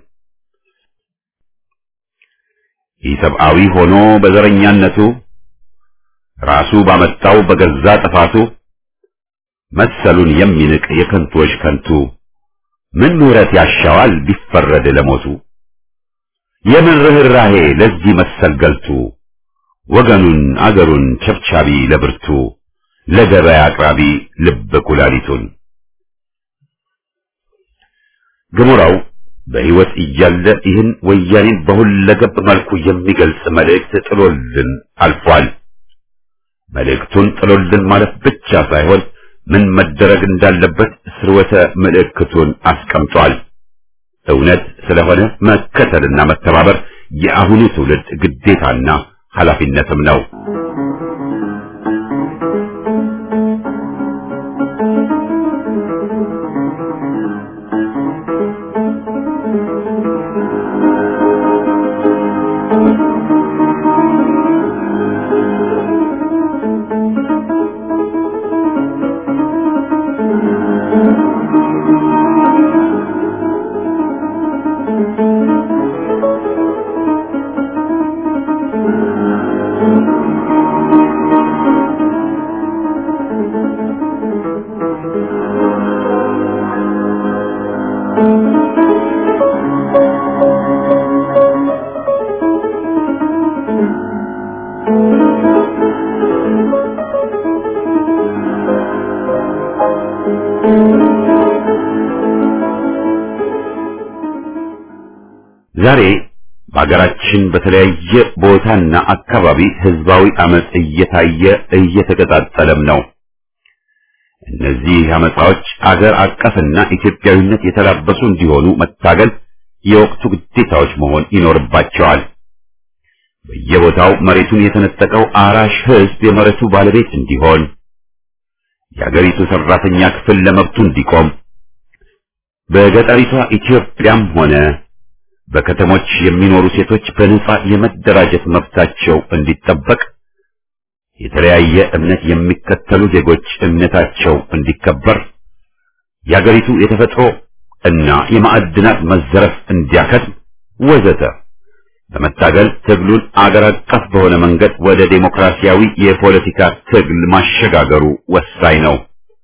ኢሰብአዊ ሆኖ በዘረኛነቱ ራሱ ባመጣው በገዛ ጥፋቱ መሰሉን የሚንቅ የከንቶች ከንቱ ምን ምሕረት ያሻዋል ቢፈረድ ለሞቱ? የምን ርኅራኄ ለዚህ መሰል ገልቱ ወገኑን አገሩን ቸብቻቢ ለብርቱ ለገበያ አቅራቢ ልብ ኩላሊቱን ገሞራው በሕይወት እያለ ይህን ወያኔን በሁለገብ መልኩ የሚገልጽ መልእክት ጥሎልን አልፏል። መልእክቱን ጥሎልን ማለት ብቻ ሳይሆን ምን መደረግ እንዳለበት ስርወተ ምልክቱን አስቀምጧል። እውነት ስለሆነ መከተልና መተባበር የአሁኑ ትውልድ ግዴታና ኃላፊነትም ነው። ዛሬ በሀገራችን በተለያየ ቦታና አካባቢ ህዝባዊ አመጽ እየታየ እየተቀጣጠለም ነው። እነዚህ አመጻዎች አገር አቀፍና ኢትዮጵያዊነት የተላበሱ እንዲሆኑ መታገል የወቅቱ ግዴታዎች መሆን ይኖርባቸዋል። በየቦታው መሬቱን የተነጠቀው አራሽ ህዝብ የመሬቱ ባለቤት እንዲሆን፣ የአገሪቱ ሰራተኛ ክፍል ለመብቱ እንዲቆም፣ በገጠሪቷ ኢትዮጵያም ሆነ በከተሞች የሚኖሩ ሴቶች በነጻ የመደራጀት መብታቸው እንዲጠበቅ፣ የተለያየ እምነት የሚከተሉ ዜጎች እምነታቸው እንዲከበር፣ የአገሪቱ የተፈጥሮ እና የማዕድናት መዘረፍ እንዲያከትም ወዘተ በመታገል ትግሉን አገር አቀፍ በሆነ መንገድ ወደ ዴሞክራሲያዊ የፖለቲካ ትግል ማሸጋገሩ ወሳኝ ነው።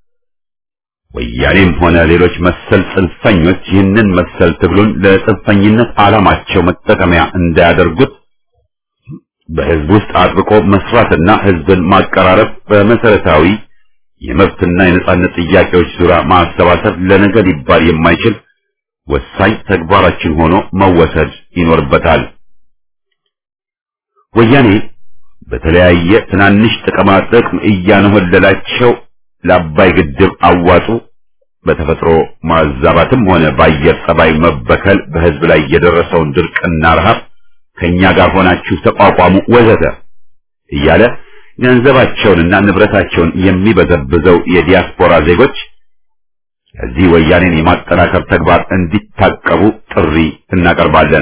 ወያኔም ሆነ ሌሎች መሰል ጽንፈኞች ይህንን መሰል ትግሉን ለጽንፈኝነት ዓላማቸው መጠቀሚያ እንዳያደርጉት በህዝብ ውስጥ አጥብቆ መስራትና ህዝብን ማቀራረብ በመሰረታዊ የመብትና የነጻነት ጥያቄዎች ዙሪያ ማሰባሰብ ለነገ ሊባል የማይችል ወሳኝ ተግባራችን ሆኖ መወሰድ ይኖርበታል። ወያኔ በተለያየ ትናንሽ ጥቅማ ጥቅም እያነሆለላቸው ለአባይ ግድብ አዋጡ በተፈጥሮ ማዛባትም ሆነ በአየር ጸባይ መበከል በህዝብ ላይ የደረሰውን ድርቅና ረሃብ ከኛ ጋር ሆናችሁ ተቋቋሙ ወዘተ እያለ ገንዘባቸውንና ንብረታቸውን የሚበዘብዘው የዲያስፖራ ዜጎች ከዚህ ወያኔን የማጠናከር ተግባር እንዲታቀቡ ጥሪ እናቀርባለን።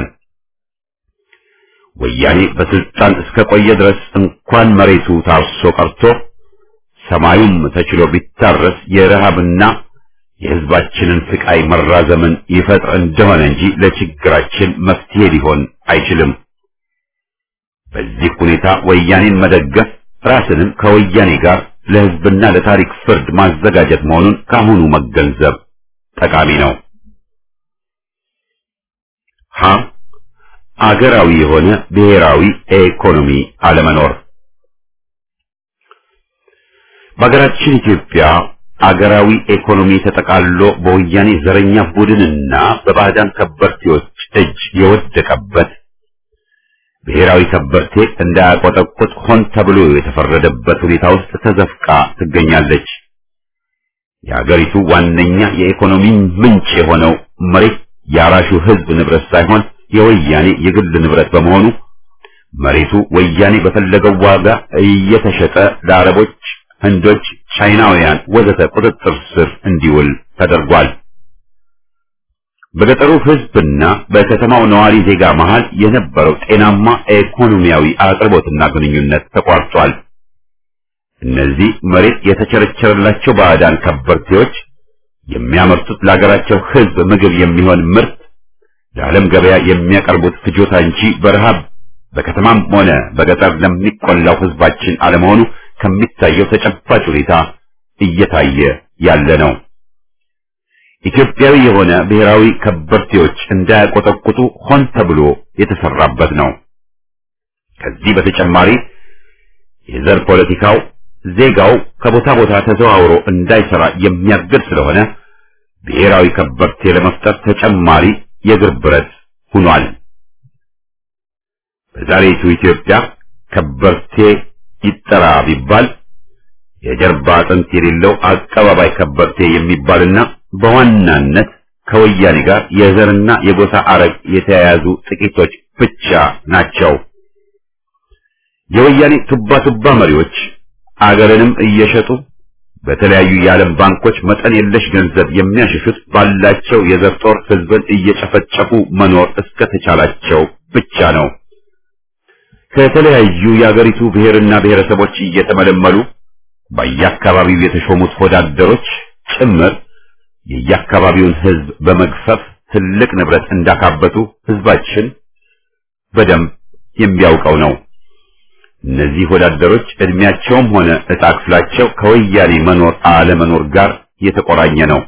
ወያኔ በስልጣን እስከ ቆየ ድረስ እንኳን መሬቱ ታርሶ ቀርቶ ሰማዩም ተችሎ ቢታረስ የረሃብና የህዝባችንን ስቃይ መራዘምን ይፈጥር እንደሆነ እንጂ ለችግራችን መፍትሄ ሊሆን አይችልም። በዚህ ሁኔታ ወያኔን መደገፍ ራስንም ከወያኔ ጋር ለህዝብና ለታሪክ ፍርድ ማዘጋጀት መሆኑን ካሁኑ መገንዘብ ጠቃሚ ነው። ሀ አገራዊ የሆነ ብሔራዊ ኢኮኖሚ አለመኖር በሀገራችን ኢትዮጵያ አገራዊ ኢኮኖሚ ተጠቃሎ በወያኔ ዘረኛ ቡድንና በባዕዳን ከበርቴዎች እጅ የወደቀበት ብሔራዊ ከበርቴ እንዳያቆጠቁጥ ሆን ተብሎ የተፈረደበት ሁኔታ ውስጥ ተዘፍቃ ትገኛለች። የሀገሪቱ ዋነኛ የኢኮኖሚ ምንጭ የሆነው መሬት የአራሹ ህዝብ ንብረት ሳይሆን የወያኔ የግል ንብረት በመሆኑ መሬቱ ወያኔ በፈለገው ዋጋ እየተሸጠ ለአረቦች፣ ህንዶች፣ ቻይናውያን ወዘተ ቁጥጥር ስር እንዲውል ተደርጓል። በገጠሩ ህዝብና በከተማው ነዋሪ ዜጋ መሃል የነበረው ጤናማ ኢኮኖሚያዊ አቅርቦትና ግንኙነት ተቋርጧል። እነዚህ መሬት የተቸረቸረላቸው ባዕዳን ከበርቴዎች የሚያመርቱት ለሀገራቸው ህዝብ ምግብ የሚሆን ምርት ለዓለም ገበያ የሚያቀርቡት ፍጆታ እንጂ በረሃብ በከተማም ሆነ በገጠር ለሚቆላው ህዝባችን አለመሆኑ ከሚታየው ተጨባጭ ሁኔታ እየታየ ያለ ነው። ኢትዮጵያዊ የሆነ ብሔራዊ ከበርቴዎች እንዳያቆጠቁጡ ሆን ተብሎ የተሰራበት ነው። ከዚህ በተጨማሪ የዘር ፖለቲካው ዜጋው ከቦታ ቦታ ተዘዋውሮ እንዳይሰራ የሚያግድ ስለሆነ ብሔራዊ ከበርቴ ለመፍጠር ተጨማሪ የእግር ብረት ሆኗል። በዛሬቱ ኢትዮጵያ ከበርቴ ይጠራ ቢባል የጀርባ አጥንት የሌለው አቀባባይ ከበርቴ የሚባልና በዋናነት ከወያኔ ጋር የዘርና የጎሳ አረግ የተያያዙ ጥቂቶች ብቻ ናቸው። የወያኔ ቱባ ቱባ መሪዎች አገርንም እየሸጡ በተለያዩ የዓለም ባንኮች መጠን የለሽ ገንዘብ የሚያሸሹት ባላቸው የዘር ጦር ህዝብን እየጨፈጨፉ መኖር እስከተቻላቸው ብቻ ነው። ከተለያዩ የአገሪቱ ብሔርና ብሔረሰቦች እየተመለመሉ በየአካባቢው የተሾሙት ወዳደሮች ጭምር የየአካባቢውን ህዝብ በመግፈፍ ትልቅ ንብረት እንዳካበቱ ህዝባችን በደንብ የሚያውቀው ነው። እነዚህ ወዳደሮች እድሜያቸውም ሆነ ዕጣ ክፍላቸው ከወያኔ መኖር አለመኖር ጋር የተቆራኘ ነው።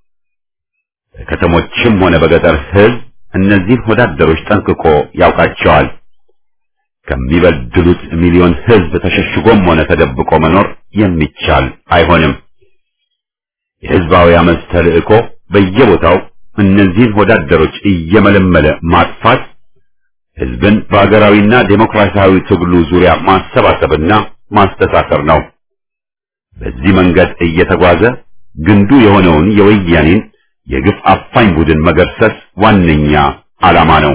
በከተሞችም ሆነ በገጠር ህዝብ እነዚህን ወዳደሮች ጠንቅቆ ያውቃቸዋል። ከሚበድሉት ሚሊዮን ህዝብ ተሸሽጎም ሆነ ተደብቆ መኖር የሚቻል አይሆንም። የህዝባዊ አመፅ ተልእኮ በየቦታው እነዚህን ወዳደሮች እየመለመለ ማጥፋት ህዝብን በሀገራዊና ዴሞክራሲያዊ ትግሉ ዙሪያ ማሰባሰብና ማስተሳሰር ነው። በዚህ መንገድ እየተጓዘ ግንዱ የሆነውን የወያኔን የግፍ አፋኝ ቡድን መገርሰስ ዋነኛ ዓላማ ነው።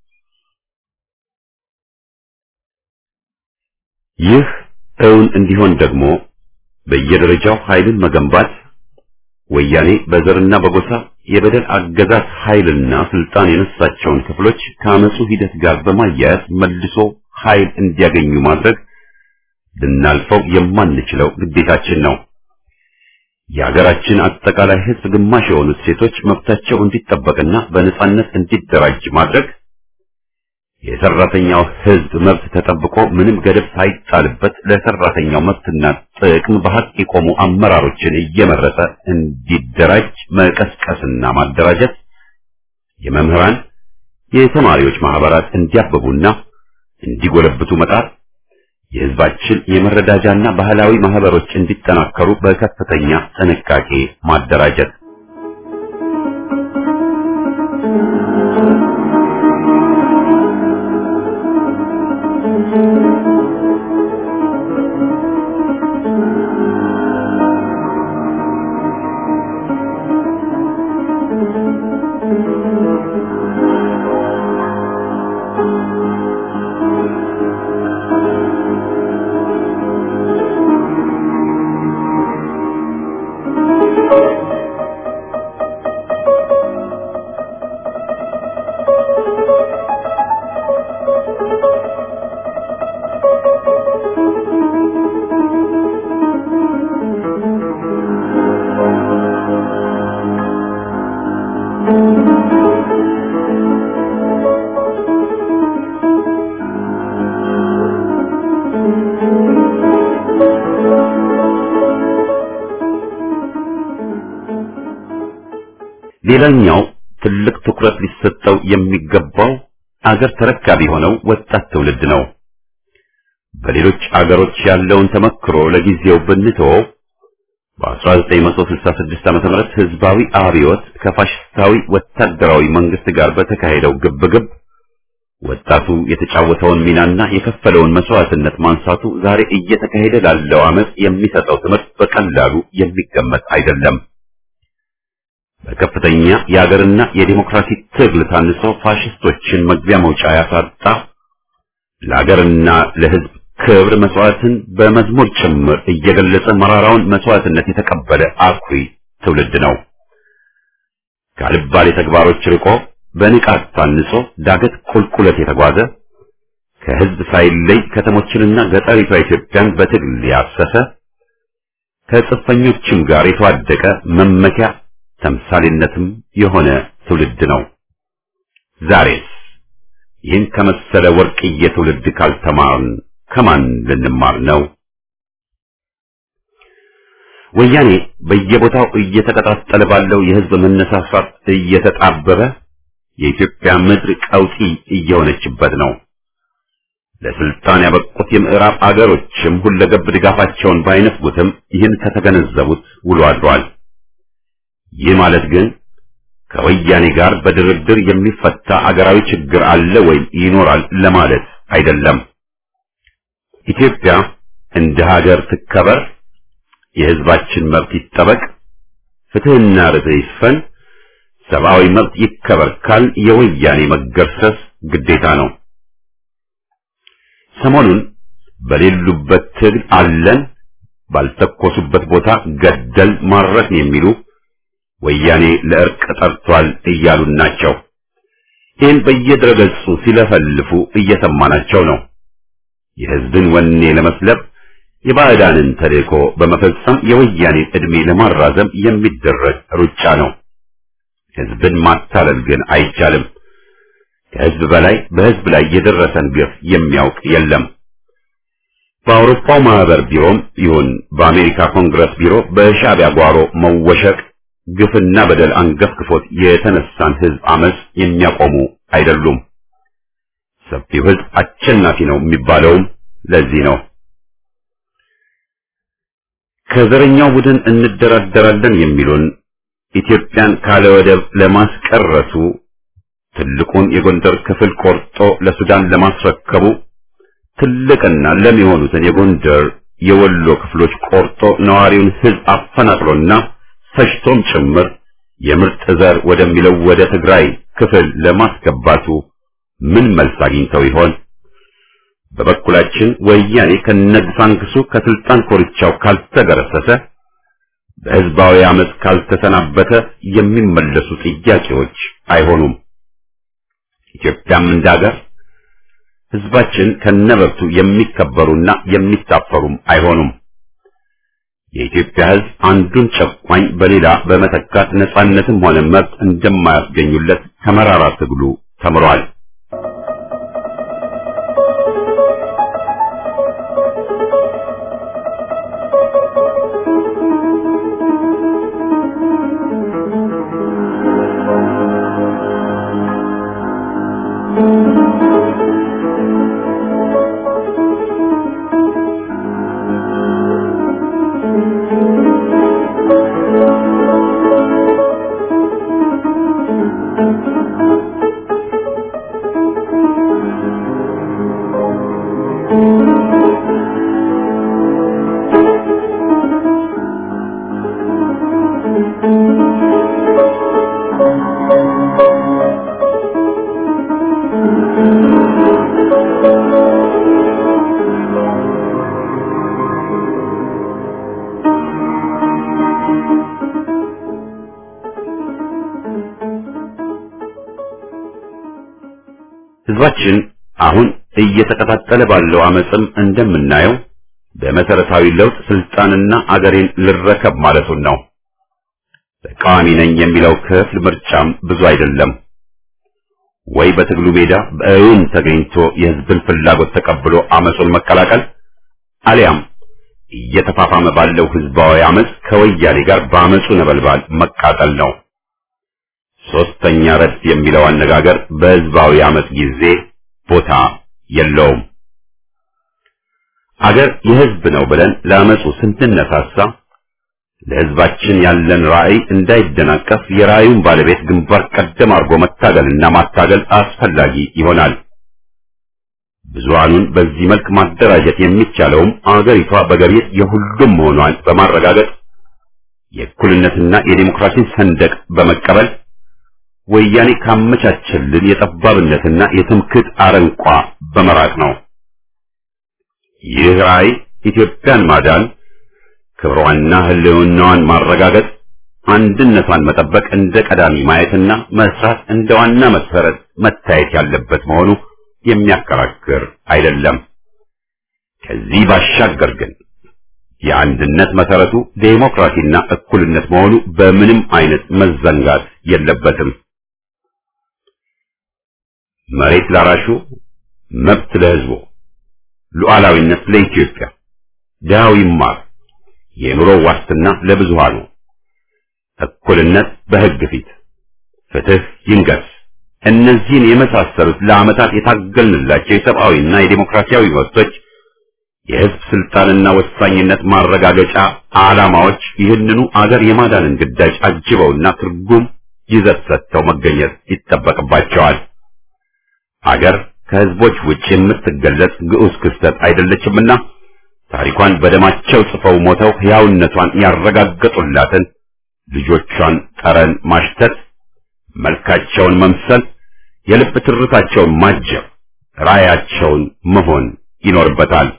ይህ እውን እንዲሆን ደግሞ በየደረጃው ኃይልን መገንባት ወያኔ በዘርና በጎሳ የበደል አገዛዝ ኃይልና ስልጣን የነሳቸውን ክፍሎች ከአመፁ ሂደት ጋር በማያያዝ መልሶ ኃይል እንዲያገኙ ማድረግ ልናልፈው የማንችለው ግዴታችን ነው። የሀገራችን አጠቃላይ ሕዝብ ግማሽ የሆኑት ሴቶች መብታቸው እንዲጠበቅና በነጻነት እንዲደራጅ ማድረግ የሰራተኛው ሕዝብ መብት ተጠብቆ ምንም ገደብ ሳይጣልበት ለሰራተኛው መብትና ጥቅም በሐቅ የቆሙ አመራሮችን እየመረጠ እንዲደራጅ መቀስቀስና ማደራጀት፣ የመምህራን የተማሪዎች ማህበራት እንዲያብቡና እንዲጎለብቱ መጣር፣ የሕዝባችን የመረዳጃና ባህላዊ ማህበሮች እንዲጠናከሩ በከፍተኛ ጥንቃቄ ማደራጀት ሌላኛው ትልቅ ትኩረት ሊሰጠው የሚገባው አገር ተረካቢ የሆነው ወጣት ትውልድ ነው። በሌሎች አገሮች ያለውን ተመክሮ ለጊዜው ብንተወው በ1966 ዓ.ም ህዝባዊ አብዮት ከፋሽስታዊ ወታደራዊ መንግስት ጋር በተካሄደው ግብግብ ወጣቱ የተጫወተውን ሚናና የከፈለውን መስዋዕትነት ማንሳቱ ዛሬ እየተካሄደ ላለው አመጽ የሚሰጠው ትምህርት በቀላሉ የሚገመት አይደለም። በከፍተኛ የሀገርና የዲሞክራሲ ትግል ታንጾ ፋሽስቶችን መግቢያ መውጫ ያሳጣ ለሀገርና ለህዝብ ክብር መስዋዕትን በመዝሙር ጭምር እየገለጸ መራራውን መስዋዕትነት የተቀበለ አኩሪ ትውልድ ነው። ካልባሌ ተግባሮች ርቆ በንቃት ታንጾ ዳገት ቁልቁለት የተጓዘ ከህዝብ ሳይለይ ከተሞችንና ገጠሪቷ ኢትዮጵያን በትግል ያሰሰ ከጽፈኞችም ጋር የተዋደቀ መመኪያ ተምሳሌነትም የሆነ ትውልድ ነው። ዛሬስ ይህን ከመሰለ ወርቅዬ ትውልድ ካልተማርን ከማን ልንማር ነው? ወያኔ በየቦታው እየተቀጣጠለ ባለው የህዝብ መነሳሳት እየተጣበበ የኢትዮጵያ ምድር ቀውጢ እየሆነችበት ነው። ለስልጣን ያበቁት የምዕራብ አገሮችም ሁለገብ ድጋፋቸውን ባይነፍጉትም ይህን ከተገነዘቡት ውሎ አድሯል። ይህ ማለት ግን ከወያኔ ጋር በድርድር የሚፈታ አገራዊ ችግር አለ ወይም ይኖራል ለማለት አይደለም። ኢትዮጵያ እንደ ሀገር ትከበር፣ የህዝባችን መብት ይጠበቅ፣ ፍትህና ርትዕ ይስፈን፣ ሰብአዊ መብት ይከበር ካል የወያኔ መገርሰስ ግዴታ ነው። ሰሞኑን በሌሉበት ትግል አለን፣ ባልተኮሱበት ቦታ ገደል ማረክን የሚሉ ወያኔ ለእርቅ ጠርቷል እያሉን ናቸው። ይህን በየድረገጹ ሲለፈልፉ እየሰማናቸው ነው። የህዝብን ወኔ ለመስለብ የባዕዳንን ተልእኮ በመፈጸም የወያኔን ዕድሜ ለማራዘም የሚደረግ ሩጫ ነው። ህዝብን ማታለል ግን አይቻልም። ከህዝብ በላይ በህዝብ ላይ የደረሰን ግፍ የሚያውቅ የለም። በአውሮፓው ማህበር ቢሮም ይሁን በአሜሪካ ኮንግረስ ቢሮ በሻዕቢያ ጓሮ መወሸቅ ግፍና በደል አንገፍግፎት የተነሳን ህዝብ አመጽ የሚያቆሙ አይደሉም። ሰፊው ህዝብ አሸናፊ ነው የሚባለውም ለዚህ ነው። ከዘረኛው ቡድን እንደራደራለን የሚሉን ኢትዮጵያን ካለ ወደብ ለማስቀረቱ ትልቁን የጎንደር ክፍል ቆርጦ ለሱዳን ለማስረከቡ ትልቅና ለም የሆኑትን የጎንደር የወሎ ክፍሎች ቆርጦ ነዋሪውን ህዝብ አፈናቅሎና ፈጅቶም ጭምር የምርጥ ዘር ወደሚለው ወደ ትግራይ ክፍል ለማስገባቱ ምን መልስ አግኝተው ይሆን? በበኩላችን ወያኔ ከነግሳንግሱ ከስልጣን ኮርቻው ካልተገረሰሰ በህዝባዊ አመፅ ካልተሰናበተ የሚመለሱ ጥያቄዎች አይሆኑም። ኢትዮጵያም እንዳገር ህዝባችን ከነበብቱ የሚከበሩና የሚታፈሩም አይሆኑም። የኢትዮጵያ ሕዝብ አንዱን ጨቋኝ በሌላ በመተካት ነጻነትም ሆነ መብት እንደማያስገኙለት ከመራራ ትግሉ ተምሯል። ህዝባችን አሁን እየተቀጣጠለ ባለው አመፅም እንደምናየው በመሰረታዊ ለውጥ ስልጣንና አገሬን ልረከብ ማለቱን ነው። ተቃዋሚ ነኝ የሚለው ክፍል ምርጫም ብዙ አይደለም። ወይ በትግሉ ሜዳ በእውን ተገኝቶ የህዝብን ፍላጎት ተቀብሎ አመፁን መቀላቀል አሊያም እየተፋፋመ ባለው ህዝባዊ አመፅ ከወያኔ ጋር በአመፁ ነበልባል መቃጠል ነው። ሶስተኛ ረድፍ የሚለው አነጋገር በህዝባዊ አመፅ ጊዜ ቦታ የለውም። አገር የህዝብ ነው ብለን ለአመፁ ስንትነሳሳ ለህዝባችን ያለን ራዕይ እንዳይደናቀፍ የራዕዩን ባለቤት ግንባር ቀደም አድርጎ መታገልና ማታገል አስፈላጊ ይሆናል። ብዙሃኑን በዚህ መልክ ማደራጀት የሚቻለውም አገሪቷ በገቢር የሁሉም መሆኗን በማረጋገጥ የእኩልነትና የዲሞክራሲን ሰንደቅ በመቀበል ወያኔ ካመቻቸልን የጠባብነትና የትምክህት አረንቋ በመራቅ ነው። ይህ ራዕይ ኢትዮጵያን ማዳን፣ ክብሯንና ህልውናዋን ማረጋገጥ፣ አንድነቷን መጠበቅ እንደ ቀዳሚ ማየትና መስራት እንደ ዋና መሰረት መታየት ያለበት መሆኑ የሚያከራክር አይደለም። ከዚህ ባሻገር ግን የአንድነት መሰረቱ ዴሞክራሲና እኩልነት መሆኑ በምንም አይነት መዘንጋት የለበትም። መሬት ላራሹ፣ መብት ለህዝቡ፣ ሉዓላዊነት ለኢትዮጵያ፣ ድሃው ይማር፣ የኑሮ ዋስትና ለብዙሃኑ፣ እኩልነት በህግ ፊት፣ ፍትህ ይንገስ። እነዚህን የመሳሰሉት ለዓመታት የታገልንላቸው የሰብአዊና የዴሞክራሲያዊ መብቶች የህዝብ ስልጣንና ወሳኝነት ማረጋገጫ ዓላማዎች ይህንኑ አገር የማዳንን ግዳጅ አጅበውና ትርጉም ይዘት ሰጥተው መገኘት ይጠበቅባቸዋል። አገር ከህዝቦች ውጭ የምትገለጽ ግዑዝ ክስተት አይደለችምና ታሪኳን በደማቸው ጽፈው ሞተው ሕያውነቷን ያረጋገጡላትን ልጆቿን ጠረን ማሽተት፣ መልካቸውን መምሰል፣ የልብ ትርታቸውን ማጀብ፣ ራያቸውን መሆን ይኖርበታል።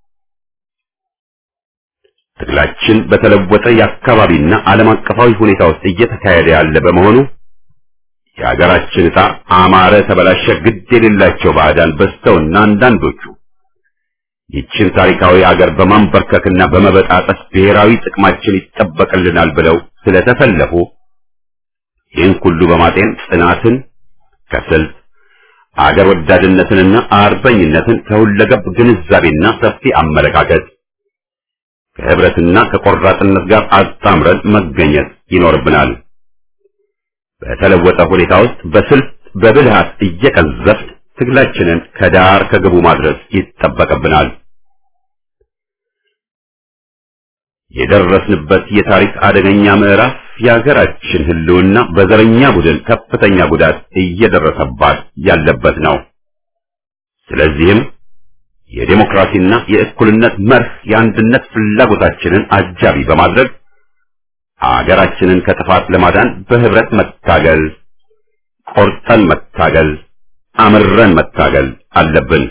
ትግላችን በተለወጠ የአካባቢና ዓለም አቀፋዊ ሁኔታ ውስጥ እየተካሄደ ያለ በመሆኑ የሀገራችን ዕጣ አማረ ተበላሸ ግድ የሌላቸው ባዕዳን በዝተውና አንዳንዶቹ ይችን ታሪካዊ አገር በማንበርከክና በመበጣጠስ ብሔራዊ ጥቅማችን ይጠበቅልናል ብለው ስለተሰለፉ ይህን ሁሉ በማጤን ጽናትን ከስልት አገር ወዳድነትንና አርበኝነትን ከሁለገብ ግንዛቤና ሰፊ አመለካከት ከህብረትና ከቆራጥነት ጋር አጣምረን መገኘት ይኖርብናል። በተለወጠ ሁኔታ ውስጥ በስልት በብልሃት እየቀዘፍ ትግላችንን ከዳር ከግቡ ማድረስ ይጠበቅብናል። የደረስንበት የታሪክ አደገኛ ምዕራፍ የሀገራችን ህልውና በዘረኛ ቡድን ከፍተኛ ጉዳት እየደረሰባት ያለበት ነው። ስለዚህም የዴሞክራሲና የእኩልነት መርህ የአንድነት ፍላጎታችንን አጃቢ በማድረግ አገራችንን ከጥፋት ለማዳን በህብረት መታገል፣ ቆርጠን መታገል፣ አምረን መታገል አለብን።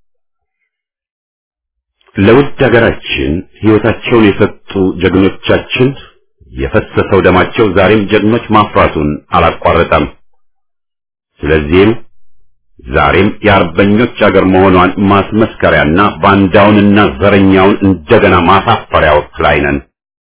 ለውድ ሀገራችን ህይወታቸውን የሰጡ ጀግኖቻችን የፈሰሰው ደማቸው ዛሬም ጀግኖች ማፍራቱን አላቋረጠም። ስለዚህም ዛሬም የአርበኞች አገር መሆኗን ማስመስከሪያና ባንዳውንና ዘረኛውን እንደገና ማሳፈሪያ ወቅት ላይ ነን።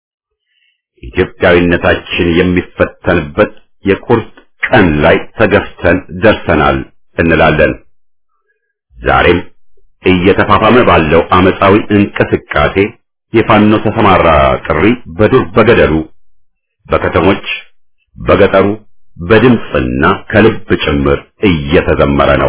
ኢትዮጵያዊነታችን የሚፈተንበት የቁርጥ ቀን ላይ ተገፍተን ደርሰናል እንላለን። ዛሬም እየተፋፋመ ባለው አመፃዊ እንቅስቃሴ የፋኖ ተሰማራ ጥሪ በዱር በገደሉ በከተሞች በገጠሩ በድምፅና ከልብ ጭምር እየተዘመረ ነው።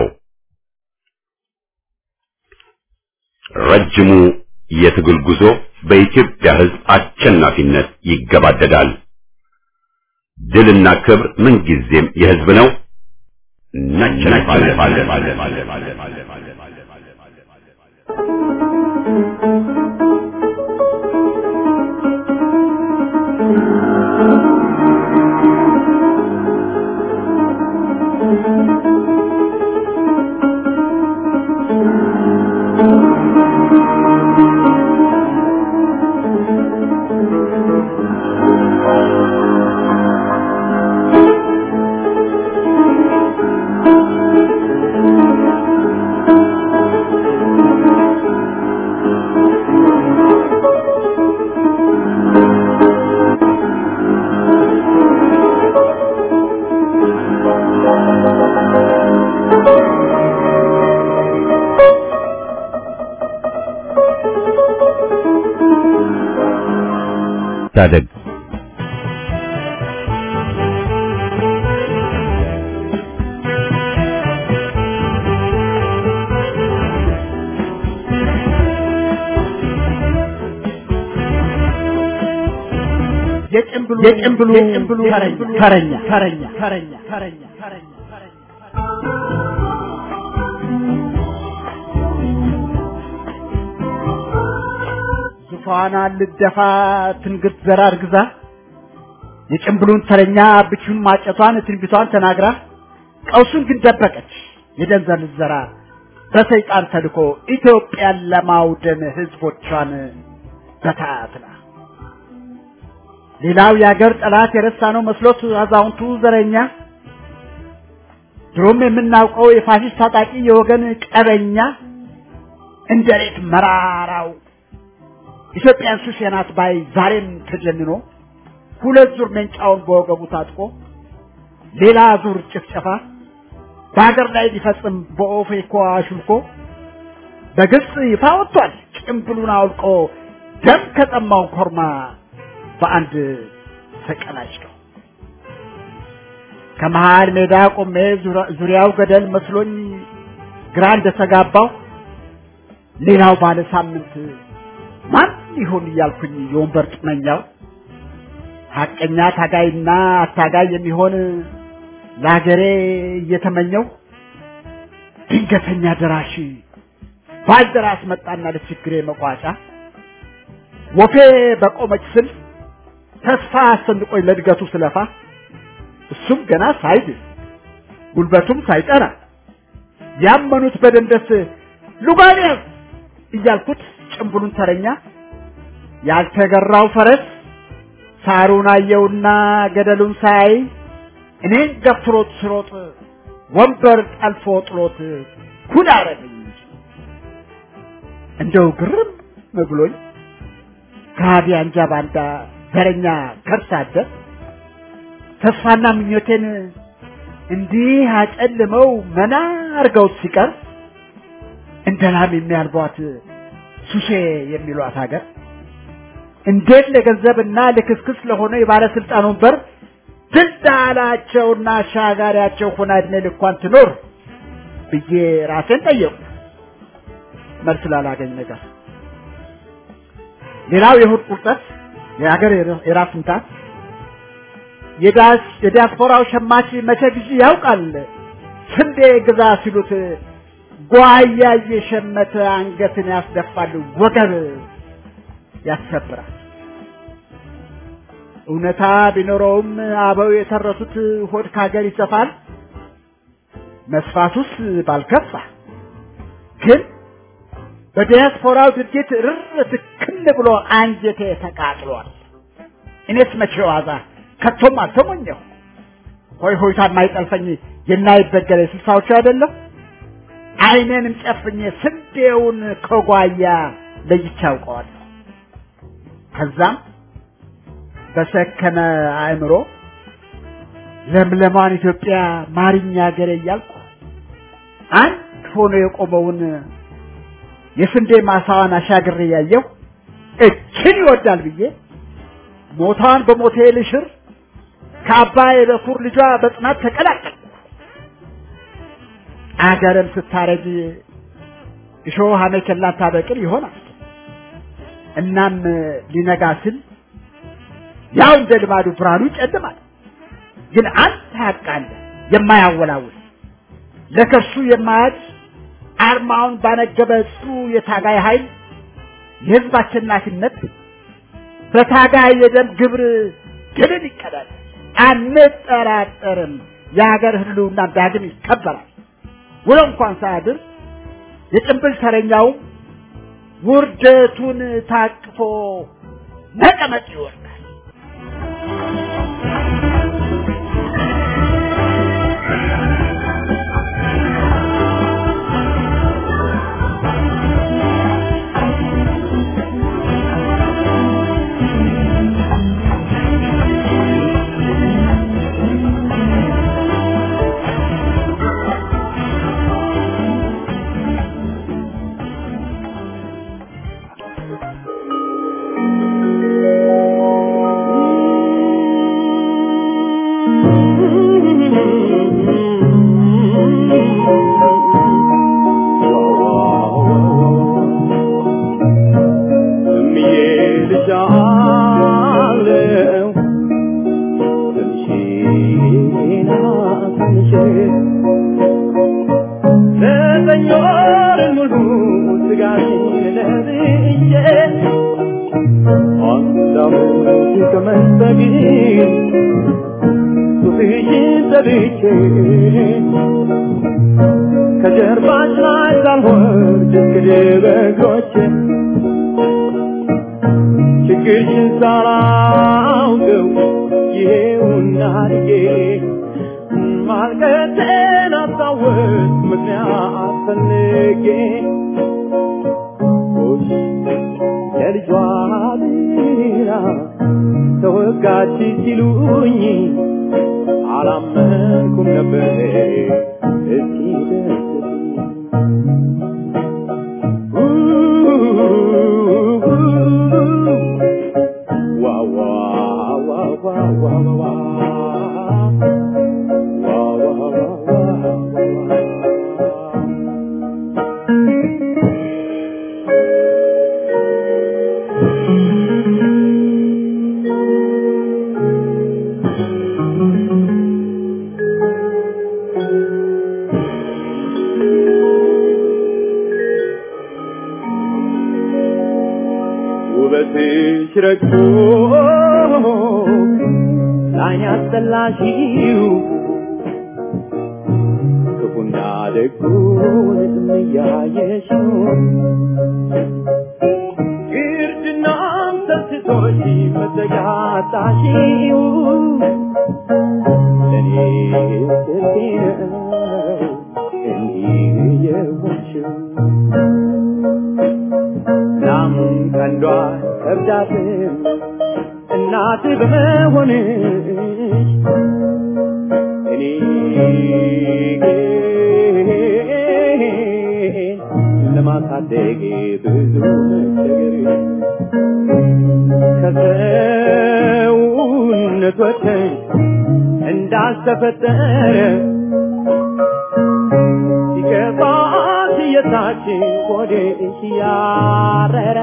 ረጅሙ የትግል ጉዞ በኢትዮጵያ ሕዝብ አሸናፊነት ይገባደዳል። ድልና ክብር ምንጊዜም የሕዝብ ነው። ታደግ የጭምብሉ የጭምብሉ ተረኛ ተረኛ ተረኛ ተረኛ ተረኛ ዙፋኗን ልደፋ ትንግርት ዘራ እርግዛ የጭምብሉን ተረኛ ብቹን ማጨቷን ትንቢቷን ተናግራ ቀውሱን ግን ደበቀች የደንዘል ዘራ በሰይጣን ተልኮ ኢትዮጵያን ለማውደም ህዝቦቿን በታትላ ሌላው የአገር ጠላት የረሳ ነው መስሎት አዛውንቱ ዘረኛ ድሮም የምናውቀው የፋሽስት ታጣቂ የወገን ቀበኛ እንደ ሬት መራራው ኢትዮጵያን ሱስ የናት ባይ ዛሬም ተጀንኖ ሁለት ዙር መንጫውን በወገቡ ታጥቆ ሌላ ዙር ጭፍጨፋ በሀገር ላይ ሊፈጽም በኦፌኮ አሹልኮ በግልጽ ይፋ ወጥቷል። ጭምብሉን አውልቆ ደም ከጠማው ኮርማ በአንድ ተቀናጭተው ከመሃል ሜዳ ቆሜ ዙሪያው ገደል መስሎኝ ግራ እንደተጋባው ሌላው ባለ ሳምንት ማን ይሆን እያልኩኝ የወንበር ጥመኛው ሀቀኛ ታጋይና አታጋይ የሚሆን ለሀገሬ እየተመኘው ድንገተኛ ደራሽ ባልደራስ መጣና ለችግሬ መቋጫ ወፌ በቆመች ስል ተስፋ አስጨንቆኝ ለእድገቱ ስለፋ እሱም ገና ሳይድ ጉልበቱም ሳይጠና ያመኑት በደንደስ ሉጋኔስ እያልኩት ጭምብሉን ተረኛ ያልተገራው ፈረስ ሳሩን አየውና ገደሉን ሳይ እኔን ገፍትሮት ስሮጥ ወንበር ጠልፎ ጥሎት ኩል አረገኝ እንጂ እንደው ግርም ብሎኝ ከሃዲ አንጃ ባንዳ ዘረኛ ከርሳ አደር ተስፋና ምኞቴን እንዲህ አጨልመው መና አርገውት ሲቀር እንደ ላም የሚያልቧት ሱሴ የሚሏት ሀገር እንዴት ለገንዘብና ለክስክስ ለሆነ የባለስልጣን ወንበር ትዳላቸውና አሻጋሪያቸው ሆና እድሜ ልኳን ትኖር ብዬ ራሴን ጠየቁ። መልስ ላላገኝ ነገር ሌላው የሆድ ቁርጠት የሀገር የራስ ምታት የዲያስፖራው ሸማች መቼ ጊዜ ያውቃል ስንዴ ግዛ ሲሉት ጓያ እየሸመተ አንገትን ያስደፋል፣ ወገብ ያሰብራል። እውነታ ቢኖረውም አበው የተረቱት ሆድ ካገር ይሰፋል፣ መስፋቱስ ባልከፋ ግን በዲያስፖራው ድርጊት ርር ትክል ብሎ አንጀቴ ተቃጥሏል። እኔስ መቼ ዋዛ ከቶም አልተሞኘሁ። ሆይ ሆይታ የማይጠልፈኝ የማይበገረ ስልሳዎቹ አይደለም። አይኔንም ጨፍኜ ስንዴውን ከጓያ ለይቼ አውቀዋለሁ። ከዛም በሰከነ አእምሮ ለምለማን ኢትዮጵያ ማሪኛ ሀገሬ እያልኩ አንድ ሆኖ የቆመውን የስንዴ ማሳዋን አሻግሬ ያየሁ እችን ይወዳል ብዬ ሞታን በሞቴ ልሽር ከአባይ በኩር ልጇ በጽናት ተቀላቀል አገርም ስታረጅ እሾህ አሜከላ ታበቅል ይሆናል። እናም ሊነጋ ሲል ያው እንደ ልማዱ ብርሃኑ ይጨልማል። ግን አንድ ሀቅ አለ የማያወላውል ለከሱ የማያድ አርማውን ባነገበ ጽኑ የታጋይ ኃይል የህዝብ አሸናፊነት በታጋይ የደም ግብር ድልን ይቀዳል። አንጠራጠርም። የሀገር ህልውና ዳግም ይከበራል። ውሎ እንኳን ሳያድር የጭንብል ተረኛው ውርደቱን ታቅፎ ነቀመቅ ይወርዳል። ከጀርባሽ ላይ ሳልወርድ እንግዲህ በእግሮቼ ችግርሽን ሳላውቀው ይሄውና አድጌ ማልቀቴን አስታወስ ምክንያት ፈልጌ ጎሽ ለልጇ ብላ ተወጋች ሲሉኝ አላመንኩም ነበር እስኪ ውበትሽ ረግቶ ላይን ያስጠላሽው ክፉና ደጉን እያየሽው ግርድናም ሰስቶሽ መዘጋጣሽው ለእኔ ስልቴ ነው እንዲህ የሆንሽው እናም ቀንዷ ከብዳትም እናት በመሆንሽ እኔ ግን ለማሳደግ ብዙ መቸገር ከሰውነት ወጥተሽ እንዳልተፈጠረ ሲገባት የታች ሆድሽ ያረረ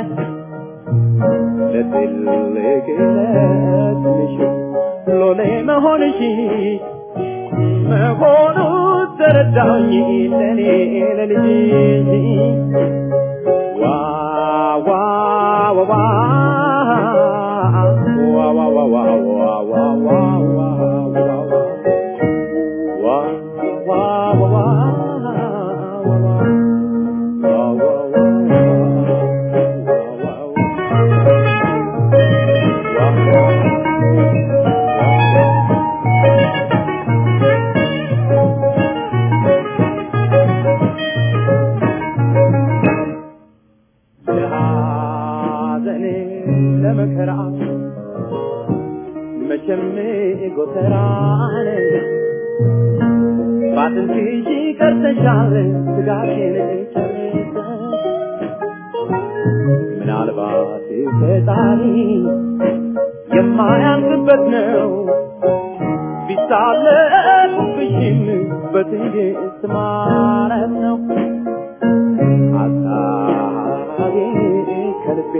ለትልቅ ለትንሽ ሎሌ መሆንሽ መሆኑ ተረዳኝ ለኔ ለልጅሽ ዋ ዋ ዋ ዋ ዋ ዋ ዋ ዋ ዋ ዋ ዋ ዋ ዋ ዋ ጎተራን ባጥንትሽ ቀርተሻል ስጋሽን ጨርሰሽ ምናልባት ፈጣሪ የማያልፍበት ነው ቢሳለቁብሽም በትዕግስት ማረፍ ነው ሀሳቤ ከልቤ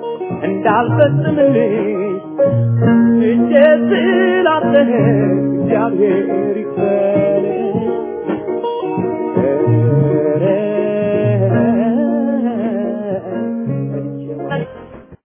እንዳልፈጽምልሽ እጄ ስላለ እግዚአብሔር ይክፈልሽ